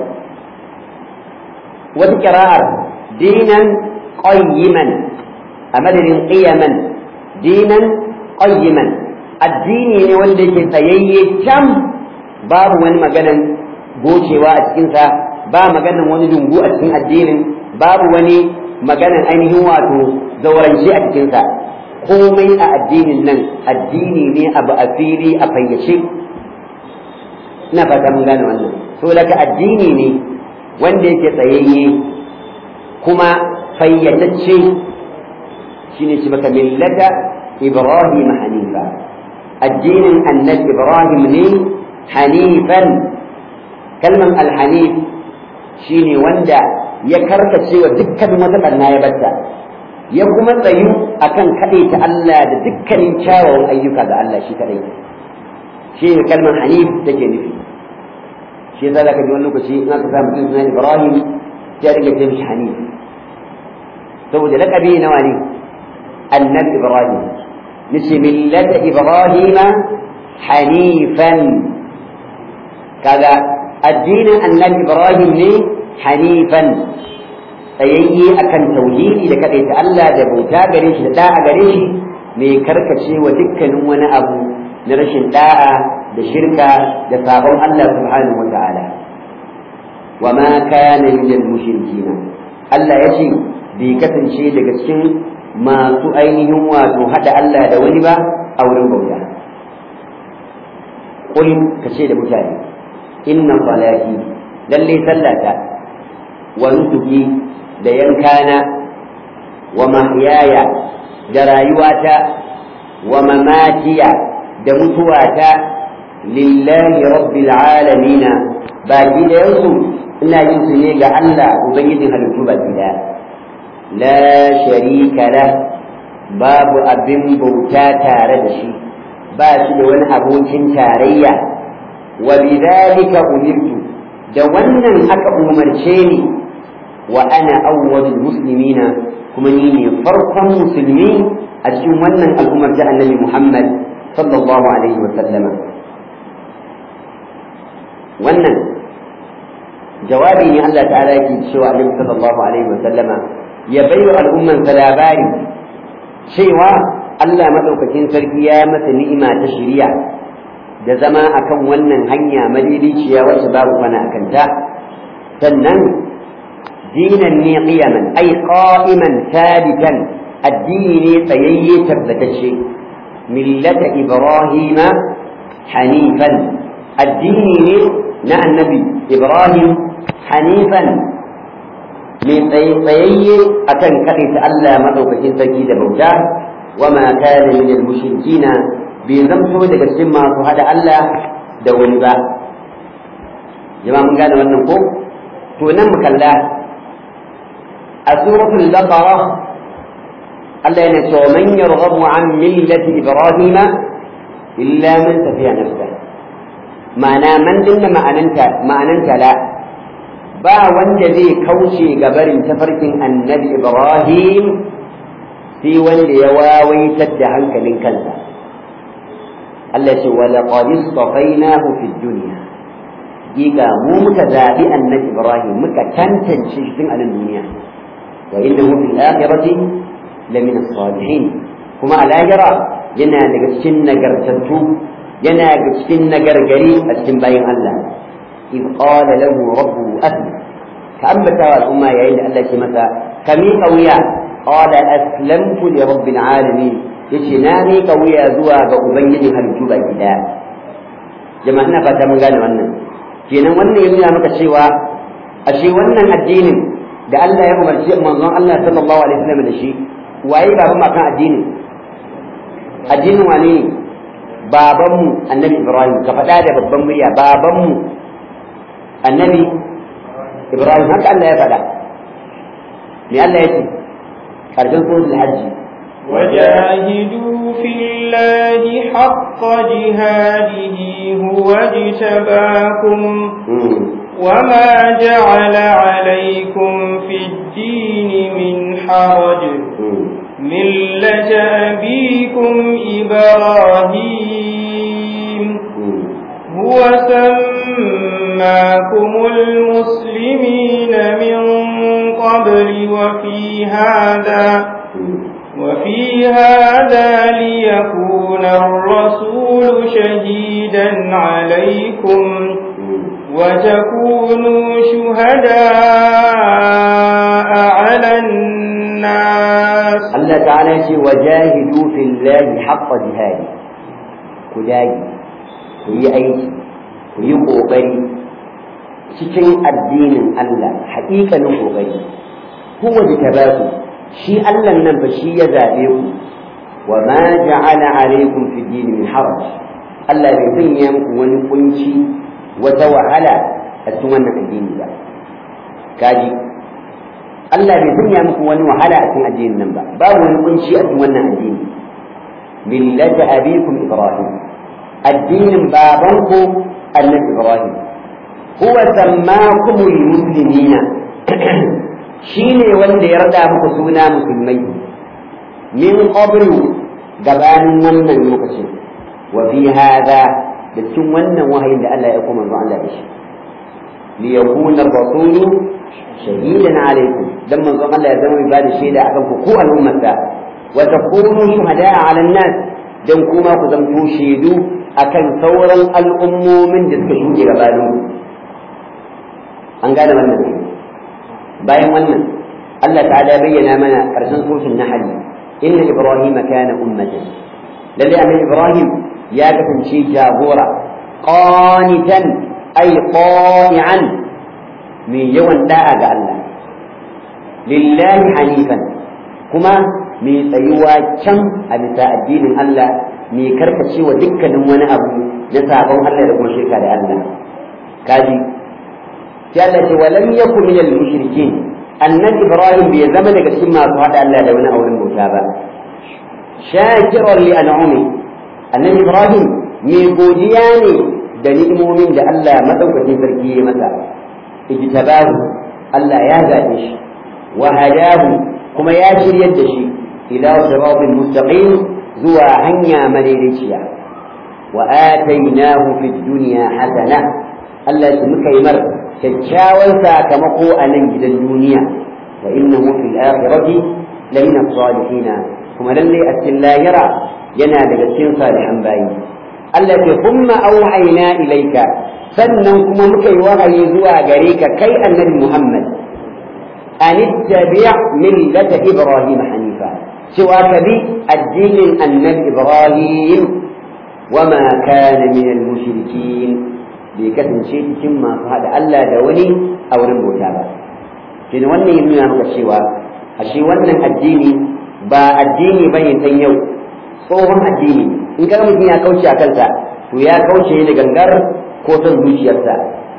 wata kira'ar dinan qayyiman a madadin qiyaman dinan qayyiman addini ne wanda yake tsayayye can babu wani maganan gocewa a cikinsa ba maganan wani dungu a cikin addinin babu wani maganan ainihin wato zaurance a cikinsa komai a addinin nan addini ne abu a fili a fayyace ina fata mun gane wannan saboda ka addini ne wanda yake tsayayye kuma fayyatacce shine shi baka millata ibrahim hanifa addinin annabi ibrahim ne hanifan kalman alhanif shine wanda ya karkace wa dukkanin wata ɓanna ya batta ya kuma tsayu akan kaɗaita Allah da dukkanin kyawawan ayyuka ga Allah shi kaɗai shi ne kalmar hanif take nufi shi yasa zaka ji wani lokaci in aka samu mutum sunan Ibrahim sai ya dinga ce mishi hanif saboda laqabi nawa ne annabi Ibrahim nace millata Ibrahim hanifan kaga addinin annabi Ibrahim ne hanifan tsayayye akan tauhidi da kaɗaita Allah da bauta gare shi da da'a gare shi mai karkace wa dukkanin wani abu na rashin da'a da shirka da sabon Allah subhanahu wa ta'ala wa ma kana minal mushrikin Allah ya ce bai kasance daga cikin masu ainihin wato hada Allah da wani ba a wurin bauta qul kace da mutane inna salati lalle sallata wa nusuki da yankana wa mahyaya da rayuwata wa mamatiya da mutuwata lillahi rabbil alamina baki da yansu ina yin su ne ga Allah ubangijin halittu baki da la sharika la babu abin bauta tare da shi ba shi da wani abokin tarayya wa bidhalika umirtu da wannan aka umarce ni wa ana awwalul muslimina kuma ni ne farkon musulmi a cikin wannan al'ummar ta annabi Muhammad sallallahu alaihi wa sallama wannan jawabi ne Allah ta'ala yake cewa annabi sallallahu alaihi wa sallama ya baiwa al'umman sa labari cewa Allah madaukakin sarki ya masa ni'ima ta shari'a da zama akan wannan hanya madidiciya wacce babu kwana akan ta sannan dinan ne qiyaman ay qa'iman sabitan addini ne tsayayye tabbatacce millata ibrahima hanifan addini ne na annabi ibrahim hanifan mai tsayayye akan kaɗaita Allah maɗaukakin sarki da bauta wa ma kana min al-mushrikina bai zamto daga cikin masu hada Allah da wani ba jama'a mun gane wannan ko to nan mu kalla a suratul baqara Allah yana cewa man yarghabu an millati ibrahima illa man tafiya nafsa ma'ana man dinna ma'ananta ma'ananta la ba wanda zai kauce ga barin tafarkin annabi ibrahim sai wanda ya wawaitar da hankalin kansa Allah ce wa laqad istafainahu fid dunya giga mu muka zabi annabi ibrahim muka tantance shi tun a nan duniya wa innahu fil akhirati lamina salihin kuma a lahira yana daga cikin nagartattu yana daga cikin nagargari a cikin bayin Allah إذ قال له ربه أسلم كأنبت الأمة يا إلا الله كمسا كمي قويا قال أسلمت لرب العالمين يشناني قويا زوا بأبين هل جبا جدا جماعنا فتا من قال wannan kenan wannan ya nuna maka cewa ashe wannan addinin da Allah ya umarci manzon Allah sallallahu alaihi wasallam da shi waye baban ma kan addinin addinin wane ne babanmu annabi Ibrahim ka faɗa da babban murya babanmu annabi Ibrahim haka Allah ya faɗa me Allah ya ce ƙarshen suratul hajji وجاهدوا في الله حق جهاده هو اجتباكم وما جعل عليكم في الدين من حرج ملة أبيكم إبراهيم هو سماكم المسلمين من قبل وفي هذا وفي هذا ليكون الرسول شهيدا عليكم وتكونوا شهداء على الناس Allah ta'ala ya ce wajahidu fillahi haqqa jihadi ku dage ku yi aiki ku yi ƙoƙari cikin addinin Allah haƙiƙanin ƙoƙari huwa da tabaku shi Allah nan fa shi ya zaɓe ku wa ma ja'ala alaikum fi dini min haraj Allah bai sanya muku wani kunci wata wahala a cikin wannan addini ba kaji Allah bai sanya muku wani wahala a cikin addinin nan ba babu wani kunci a cikin wannan addini millata abikum ibrahim addinin babanku annabi ibrahim huwa sammakumul muslimina shine wanda ya rada muku suna musulmai min qablu gabanin wannan lokacin wa fi hada da cikin wannan wahayin da Allah ya kuma manzo Allah da shi li yakuna rasulu shahidan alaikum dan manzo Allah ya zama ibada shaida akan ku ko al'ummata wa takunu shuhada'a 'ala an-nas dan kuma ku zamto shaidu akan sauran al'ummomin da suka shuke gabanin ku an gane wannan bayan wannan Allah ta'ala bayyana mana karshen suratul nahl inna ibrahima kana ummatan lalle annabi ibrahim ya kasance jagora qanitan ay qani'an mai yawan da'a ga Allah lillahi hanifan kuma mai tsayuwa can a bisa addinin Allah mai karkacewa dukkanin wani abu na sabon Allah da kuma shirka da Allah kaji sai Allah ce walam yakun minal mushrikin annabi Ibrahim bai zama daga cikin masu hada Allah da wani auren bauta ba shakiran li an'ami annabi Ibrahim mai godiya ne da ni'imomin da Allah madaukakin sarki ya masa ijtabahu Allah ya zabe shi wa hadahu kuma ya shiryar da shi ila siratin mustaqim zuwa hanya madaidaiciya wa atainahu fid dunya hasana Allah ya muka yi mar kyakkyawan sakamako a nan gidan duniya wa innahu fil akhirati lamina salihin kuma lalle a cikin lahira yana daga cikin salihan bayi Allah ya kuma auhayna ilaika sannan kuma muka yi wahayi zuwa gare ka kai annabi Muhammad an ittabi' millata ibrahim hanifa cewa ka bi addinin annabi ibrahim wama kana min al-mushrikin bai kasance cikin masu haɗa Allah da wani a wurin bauta ba kenan wannan ya nuna maka cewa ashe wannan addini ba addini bane dan yau tsohon addini in kaga mutum ya kauce a kansa to ya kauce da gangar ko son zuciyarsa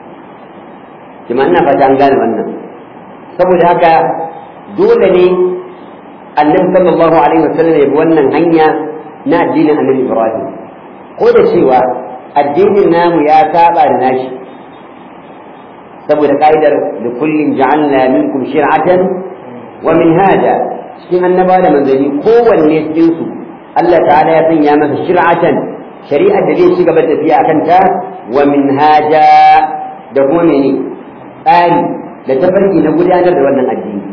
kuma ina fata an gane wannan saboda haka dole ne annabi sallallahu alaihi wasallam ya bi wannan hanya na addinin annabi Ibrahim ko da cewa addinin namu ya saba da nashi saboda ka'idar da kullum ja'alna minkum shir'atan wa minhaja cikin annaba da manzanni kowanne cikin su Allah ta'ala ya sanya masa shir'atan shari'ar da zai ci gaba da tafiya akan ta wa minhaja da kuma mene tsari da tafarki na gudanar da wannan addini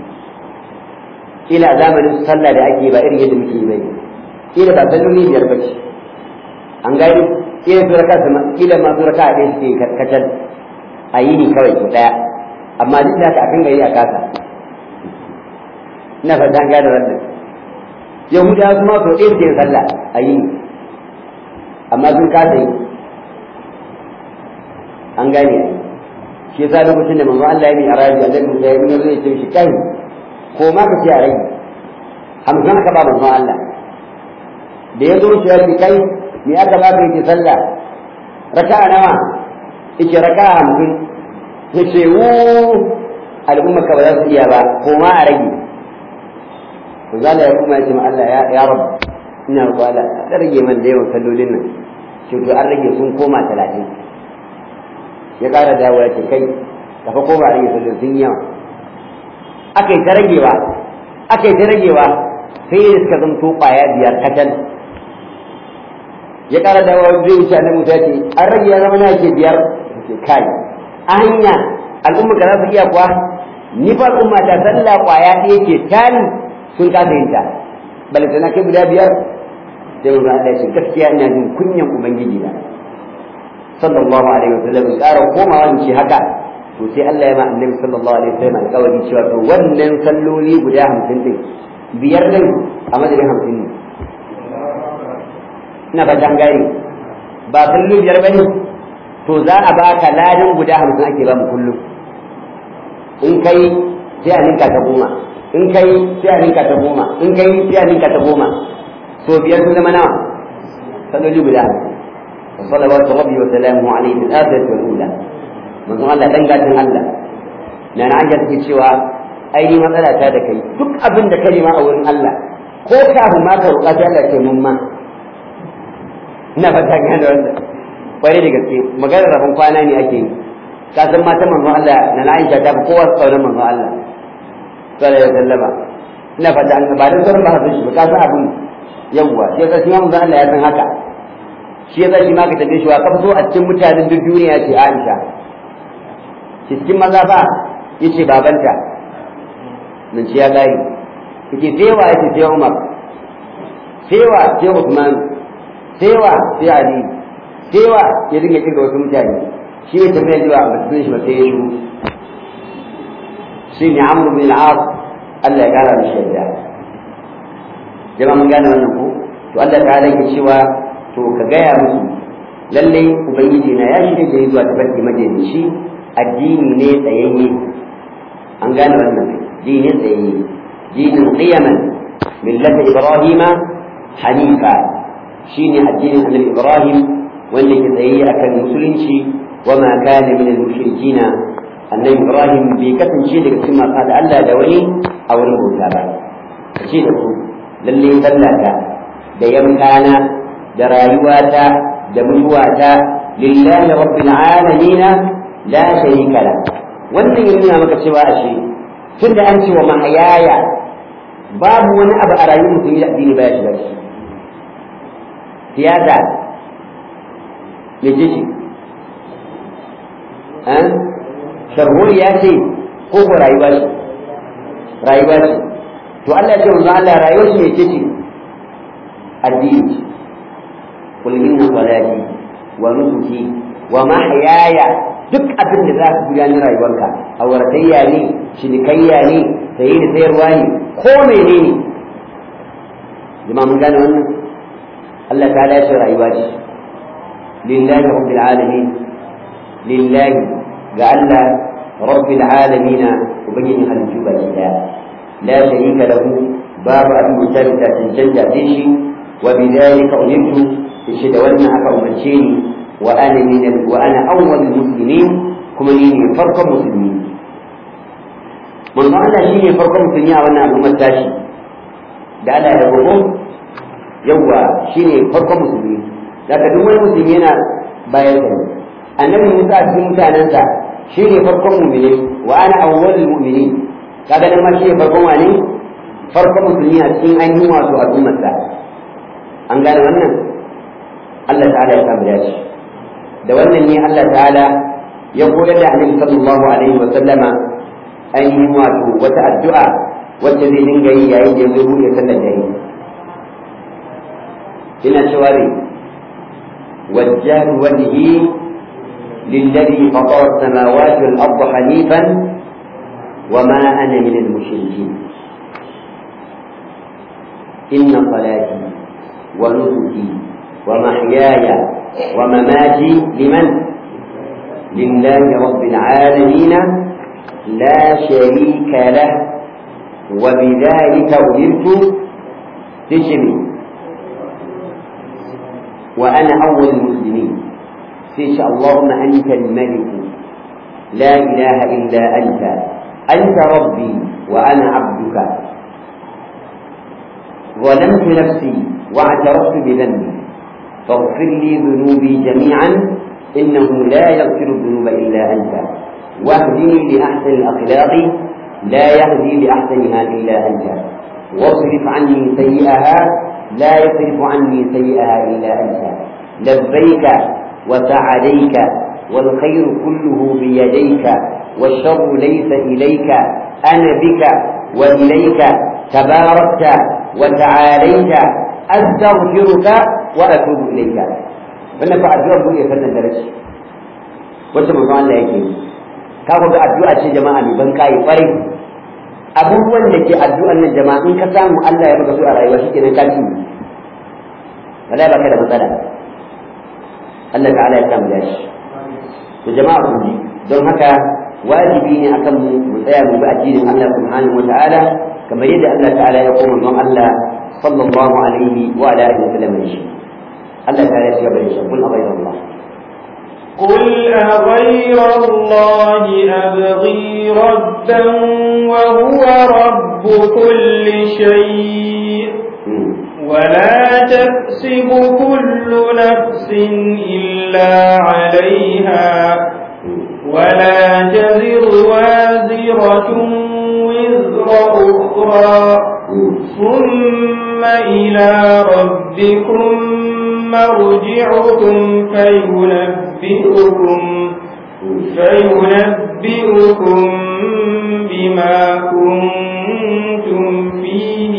kila a zamanin sallah da ake ba irin yadda muke yi bai kila ba salloli biyar ba ce an gani kila su raka kila ma su raka ɗaya suke kacal a yi ni kawai su ɗaya amma duk da haka akan gari a kasa ina fata an gane wannan yahudawa su ma sau ɗaya suke sallah a yi ni amma sun kasa yi an gane ai shi yasa lokacin da manzo Allah ya yi arabi Allah Musa ya yi zai ce shi kai ko ma ka ce a rage hamsin aka ba manzo Allah da ya zo shi ya ce kai me aka ba ka yake sallah raka'a nawa yake raka'a hamsin ya ce wu al'umma ka ba za su iya ba ko ma a rage to zalla ya kuma ya ce ma Allah ya rabu ina roƙo Allah ka rage man da yawan sallolin nan ce to an rage sun koma talatin ya ƙara dawo ya ce kai ka fa koma rage sallolin sun yawa aka yi ta ragewa aka yi ta ragewa sai da suka zanto ƙwaya biyar kacal ya ƙara dawo zai wuce annabi Musa ce an rage ya zama na ke biyar ce kai a hanya al'umma ka za su iya kuwa ni fa al'umma ta sallah ƙwaya ɗaya ke tani sun kasa yin ta balantana kai guda biyar sai mun Allah shi gaskiya ina jin kunyan ubangiji na sallallahu alaihi wasallam in ƙara komawa in ce haka to sai Allah ya ma annabi sallallahu alaihi wasallam alƙawari cewa to wannan salloli guda hamsin din biyar din a madadin hamsin ne ina fatan gane ba kullum biyar bane to za a baka ladan guda hamsin ake ba mu kullum in kai sai a ninka ta goma in kai sai a ninka ta goma in kai sai a ninka ta goma to biyar sun zama nawa salloli guda hamsin wa salawatu rabbi wa salamu alaihi fil akhirati wal ula manzon Allah dan gatin Allah na na anja take cewa ai ni matsala ta da kai duk abin da kai ma a wurin Allah ko kafin ma ka roƙa sai Allah ce mun ma ina fata gane wannan kwarai da gaske maganar rabon kwana ne ake yi ka san mata manzon Allah na na Aisha ta fi kowa tsauran manzon Allah sallallahu alaihi wasallama ina fata an ba da sauran ba shi ba ka san abin yawwa sai ka shi manzon Allah ya san haka shi yasa shi ma ka tabe shi wa ka so a cikin mutanen duk duniya ce Aisha shi cikin maza ba yace babanta nan ci ya gari yake sewa yake sai Umar sewa sai Uthman sewa sai Ali sewa ya dinga kirga wasu mutane shi ne tafiya zuwa ba su shi ba sai ya shigo shi ne Amr bin al-As Allah ya kara mishi yadda jama'a mun gane wannan ko to Allah ta'ala yake cewa to ka gaya musu lallai ubangiji na ya shirya da zuwa tafarki majalishi addini ne tsayayye an gane wannan dinin tsayayye dinin qiyaman millata ibrahima hanifa shine addinin annabi ibrahim wanda ke tsayayye akan musulunci wa ma kana min al-mushrikin annabi ibrahim bai kasance daga cikin masu da Allah da wani a wurin bauta ba kace da ku lalle sallata da yankana da rayuwata da mutuwata lillahi rabbil alamin la sharika la wannan yana nuna maka cewa ashe tun da an ce wa mahayaya babu wani abu a rayuwar mutum da addini baya shiga shi siyasa me ce shi an sharhuri ya ce ko ko rayuwa ce rayuwa ce to Allah ya ce wanzu Allah rayuwar shi me ce ce addini قل إن صلاتي ونسكي ومحياي duk abin da za ka gudanar rayuwarka auratayya ne cinikayya ne saye da sayarwa ne ko mene ne jama'a mun gane wannan Allah ta dace rayuwa ce lillahi rabbil alamin lillahi ga Allah rabbil alamin ubangiji halittu baki daya la sharika lahu babu abin da ta cancanta sai shi wa bidhalika umirtu shi da wannan aka umarce ni wa ana min wa ana awwal muslimin kuma ni ne farkon musulmi manzo Allah shine farkon musulmi a wannan al'ummar tashi da Allah ya gogo yawa shine farkon musulmi daga duk wani musulmi yana bayan sa annabi Musa a cikin mutanensa shine farkon mu'mini wa ana awwalul mu'minin kaga dan ma shine farkon wani farkon musulmi a cikin ainihin wato al'ummarsa an gane wannan Allah ta'ala ya samu dace da wannan ne Allah ta'ala ya koyar da Annabi sallallahu alaihi wa sallama ainihin wato wata addu'a wacce zai dinga yi yayin da zai buɗe sallar dare ina cewa ne وجه وجهي للذي فطر السماوات والأرض حنيفا وما أنا من المشركين إن صلاتي ونسكي ومحياي ومماتي لمن لله رب العالمين لا شريك له وبذلك أمرت تشمي وأنا أول المسلمين فيش اللهم أنت الملك لا إله إلا أنت أنت ربي وأنا عبدك ظلمت نفسي واعترفت بذنبي فاغفر لي ذنوبي جميعا إنه لا يغفر الذنوب إلا أنت واهدني لأحسن الأخلاق لا يهدي لأحسنها إلا أنت واصرف عني سيئها لا يصرف عني سيئها إلا أنت لبيك وسعديك والخير كله بيديك والشر ليس إليك أنا بك وإليك تباركت وتعاليت أستغفرك وأتوب إليك wannan fa addu'a ko ya sannan darashi wacce manzo Allah yake yi ka ga addu'a ce jama'a mai ban kai farai abubuwan da ke addu'an nan jama'a in ka samu Allah ya maka su a rayuwa shikenan ka ci wala baka da matsala Allah ta'ala ya samu dashi to jama'a ku ji don haka wajibi ne akan mu mu tsaya mu bi addinin Allah subhanahu wa ta'ala kamar yadda Allah ta'ala ya koma don Allah sallallahu alaihi wa ala alihi wa sallam shi Allah ta'ala ya gaba da shi kun abai Allah قل أغير الله أبغي ربا وهو رب كل شيء ولا تكسب كل نفس إلا عليها ولا تزر وازرة وزر أخرى ثم إلى ربكم مرجعكم فينبئكم فينبئكم بما كنتم فيه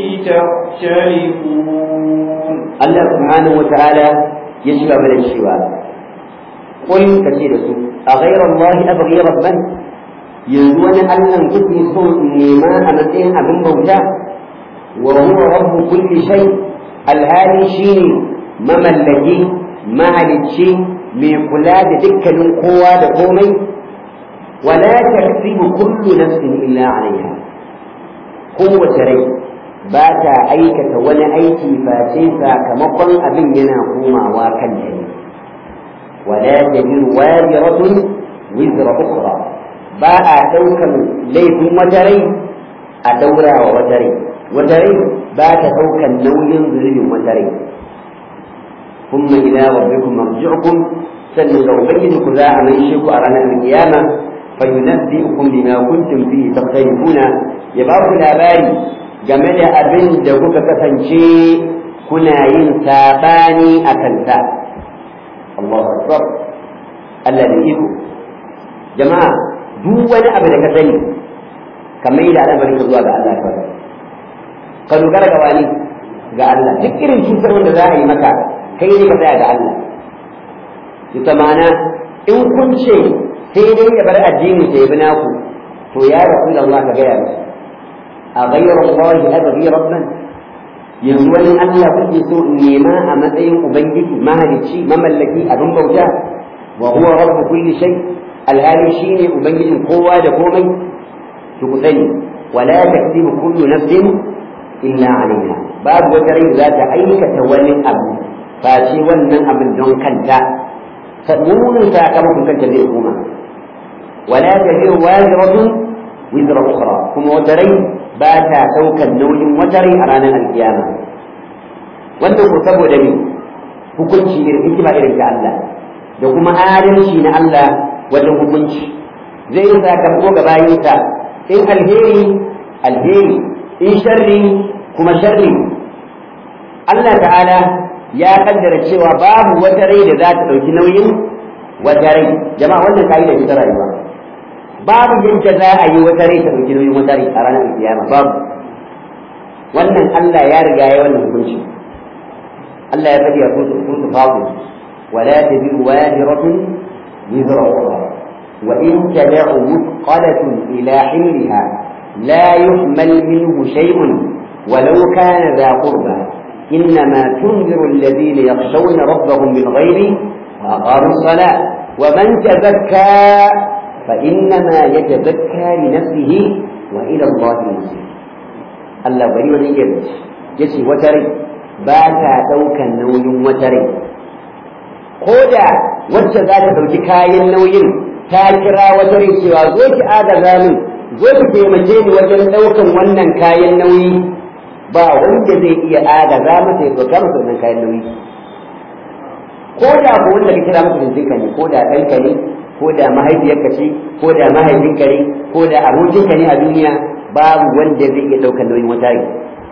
تختلفون الله سبحانه وتعالى يشفى من الشواء قل كثير أغير الله أبغي ربا يزون أن كتني صوت نيما أمتين أبن بوتا وهو رب كل شيء الهادي شيني mamallaki mahalicci mai kula da dukkanin kowa da komai wala taksibu kullu nafsin illa alaiha kowace rai ba ta aikata wani aiki face sakamakon abin yana komawa kan ta ne wala tajiru waziratun wizra ukhra ba a daukan laifin wata rai a daura wa wata rai wata rai ba ta daukan nauyin zulubin wata rai ثم إلى ربكم مرجعكم سنة أبينكم ذا من شيك أرانا القيامة فينبئكم بما كنتم فيه تختلفون يبقى labari game da abin da kuka kasance kuna yin saɓani a kansa Allahu Akbar Allah da iko jama'a duk wani abu da ka sani kamar da al'amarin ka zuwa ga Allah ka ka dogara ga wani ga Allah duk irin cutar wanda za a yi maka kai ne ka tsaya ga Allah ita mana in kun ce sai dai ya bar addini sai bi naku to ya rasulullah ka gaya musu a ghayra Allah abghi rabban yanzu wani Allah kuke so in nema a matsayin ubangiji mahalicci mamallaki abin bauta wa huwa rabb kulli shay alhali shine ubangijin kowa da komai to ku sani wala taktibu kullu nafsin illa alaiha babu wata rai za ta aikata wani abu face wannan abin don kanta munin sakamakon kanta zai koma wala taziru waziratun wizra ukhra kuma wata rai ba ta daukan nauyin wata rai a ranar alkiyama wannan ko saboda ne hukunci irin hikima irin ta Allah da kuma adalci na Allah wajen hukunci zai yi sakamako ga bayinsa in alheri alheri in sharri kuma sharri Allah ta'ala ya kaddara cewa babu wata rai da za ta ɗauki nauyin wata rai jama'a wannan ka'ida ce ta rayuwa babu yadda za a yi wata rai ta ɗauki nauyin wata rai a ranar kiyama babu wannan Allah ya riga ya wannan hukunci Allah ya faɗi a kusa kusa fafu ولا تزر وازرة وزر أخرى وإن تدع مثقلة إلى حملها لا يحمل منه شيء ولو كان ذا قربى إنما تنذر الذين يخشون ربهم بالغيب وأقاموا الصلاة ومن تزكى فإنما يتزكى لنفسه وإلى الله المصير الله bari wani iya yace wata rai ba ta ɗaukan nauyin wata rai ko da wacce za ta ɗauki kayan nauyin ta kira wata rai cewa zo ki agaza min zo ki taimake ni wajen ɗaukan wannan kayan nauyi ba wanda zai iya agaza masa ya ɗauka masa wannan kayan nauyi ko da ko wanda ka kira masa jinjinka ne ko da ɗanka ne ko da mahaifiyarka ce ko da mahaifinka ne ko da abokinka ne a duniya babu wanda zai iya ɗaukar nauyin wata rai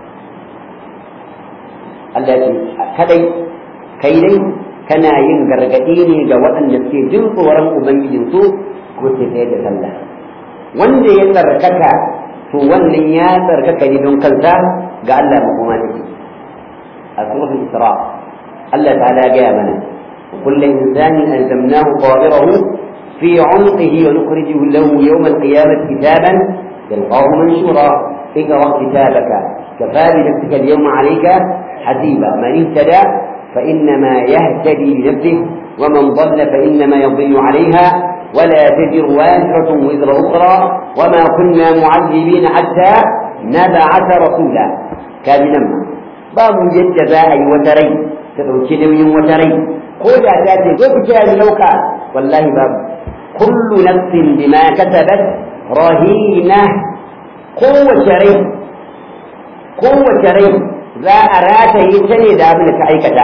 Allah ce kadai kai dai kana yin gargaɗi ne ga waɗanda suke jin tsoron ubangijinsu ko sai tsaye da sallah wanda ya tsarkaka to wannan ya tsarkaka ne don kansa ga Allah makoma take a suratul isra Allah ta'ala ya gaya mana kullu insanin alzamnahu qadirahu fi 'unqihi wa nukhrijuhu lahu yawm al-qiyamati kitaban yalqahu manshura اقرأ كتابك كفى بنفسك اليوم عليك حسيبا من اهتدى فإنما يهتدي لنفسه ومن ضل فإنما يضل عليها ولا تزر وازرة وزر أخرى وما كنا معذبين حتى نبعث رسولا كان نما باب جد باعي وتري تدوكي نوي وتري قول ذاتي وبكى لوكا والله باب كل نفس بما كسبت رهينة قوة ري قوة ري za a rataye ta ne da abin da ka aikata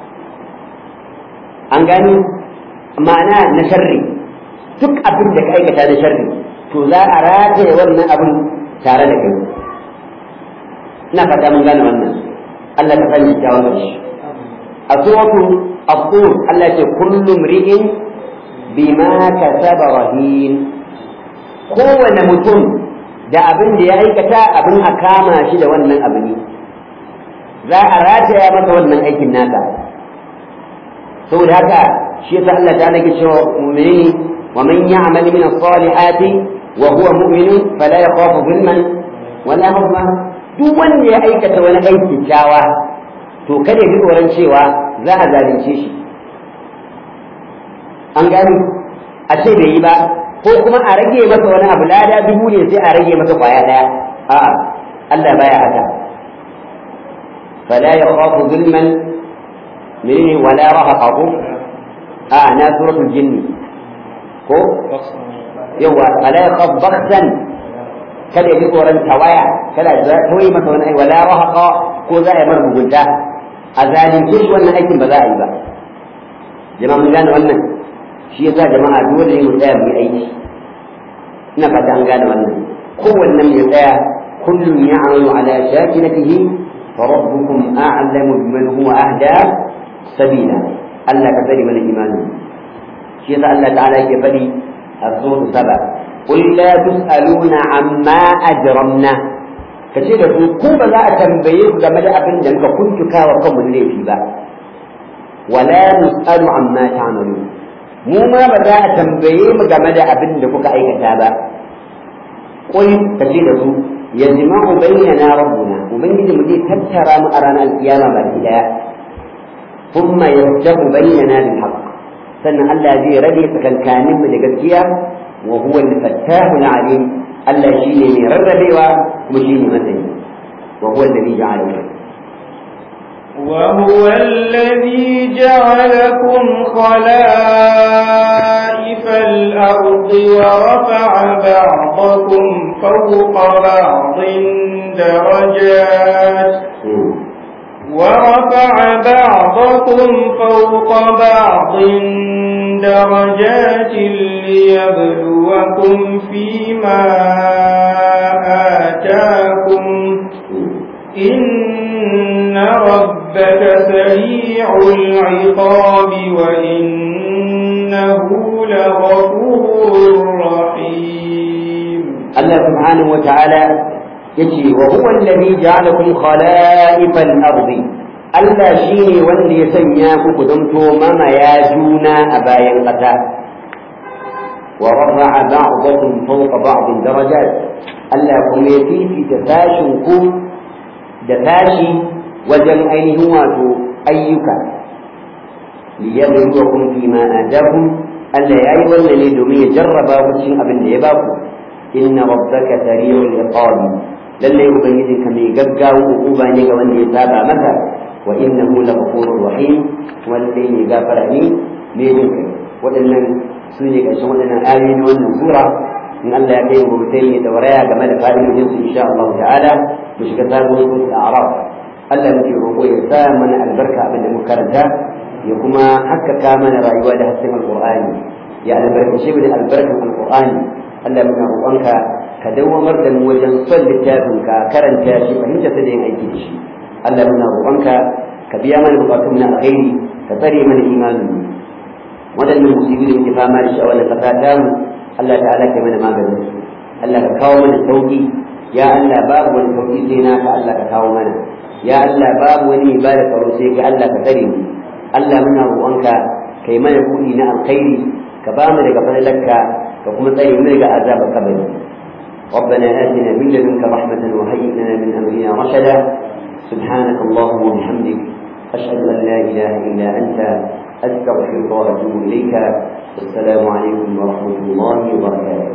an gani ma'ana na sharri duk abin da ka aikata na sharri to za a rataye wannan abin tare da kai ina fata mun gane wannan Allah ka fahimci ta wannan shi a suratu at-tur Allah ce kullu mri'in bima kasaba rahin kowane mutum da abin da ya aikata abin a kama shi da wannan abu ne za a rataya masa wannan aikin nasa saboda haka shi yasa Allah ta nake cewa mu'mini wa man ya'mal min as-salihati wa huwa mu'min fala yakhafu zulman wala huzma duk wanda ya aikata wani aiki kyawa to kada ya ji tsoron cewa za a zalunce shi an gani a ce bai yi ba ko kuma a rage masa wani abu lada dubu ne sai a rage masa kwaya daya a'a Allah baya haka فلا يخاف ظلما منه ولا رهقه آه أنا سورة الجن كو يوا فلا يخاف بخسا kada ya ji tsoron tawaya kada ya tauye masa wani aiki wala rahaqa ko za a yi mara mugunta a zalunce shi wannan aikin ba za a yi ba jama'a mun gane wannan shi yasa jama'a dole ne mu tsaya mu yi aiki ina fata an gane wannan kowannen ya tsaya kullum ya'malu ala shakinatihi فربكم أعلم بمن هو أهدى سبيلا ألا كفر من الإيمان شيء الله تعالى كفري الصوت سبع قل لا تسألون عما أجرمنا kace da su ku ba za a tambaye ku game da abin da muka kuntuka wa kanmu laifi ba wala nus'alu amma ta'malun mu ma ba za a tambaye mu game da abin da kuka aikata ba qul kace da su yajma'u bainana rabbuna ubangiji mu zai tattara mu a ranar alkiyama baki daya thumma yaftahu bainana bil haqq sannan Allah zai rabe tsakankanin mu da gaskiya wa huwa al-fattahu al-alim Allah shine mai rarrabewa kuma shine masani wa huwa alladhi ja'ala وهو الذي جعلكم خلائف الأرض ورفع بعضكم فوق بعض درجات ورفع بعضكم فوق بعض درجات ليبلوكم فيما آتاكم إن ربك سريع العقاب وإنه لغفور رحيم الله سبحانه وتعالى يجي وهو الذي جعلكم خلائف الأرض Allah shi ne wanda ya sanya ku ku zamto mamaya juna a bayan ƙasa wa rafa'a ba'dakum fawqa ba'din darajat Allah kuma ya fifita tashin ku da tashi wajen ainihin wato ayyuka liyabluwakum fi ma atakum Allah ya yi wannan ne domin ya jarraba ku cikin abin da ya ba ku inna rabbaka sari'ul iqab lalle ubangijin ka mai gaggawa uba ne ga wanda ya saba maka wa innahu laghafurur rahim wallahi ne gafara ne ne jin kai waɗannan su ne ƙarshen waɗannan ayoyi na wannan sura in Allah ya kai mu gobe sai da waraya game da fa'idojin su insha Allah ta'ala mu shiga sabon sura al-a'raf Allah muke roƙo ya sa mana albarka abin da muka karanta ya kuma haskaka mana rayuwa da hasken alqur'ani ya albarkace mu da albarkan alqur'ani Allah muna roƙonka ka dawamar da mu wajen son littafin ka karanta shi fahimta ta da yin aiki da shi Allah muna roƙonka ka biya mana bukatun na alkhairi ka tsare mana imanin mu waɗannan musibi da muke fama da shi a wannan ƙasa ta mu Allah ta'ala kai mana maganin su Allah ka kawo mana sauki ya Allah babu wani sauki sai naka Allah ka kawo mana ya Allah babu wani ibada tsaro sai ka Allah ka tsare mu Allah muna roƙonka kai mana buɗi na alkhairi ka ba mu daga falalarka ka kuma tsare mu daga azabar kabari ربنا آتنا من لدنك رحمة وهيئ لنا من أمرنا رشدا سبحانك اللهم وبحمدك أشهد أن لا إله إلا أنت أستغفرك وأتوب إليك السلام عليكم ورحمة الله وبركاته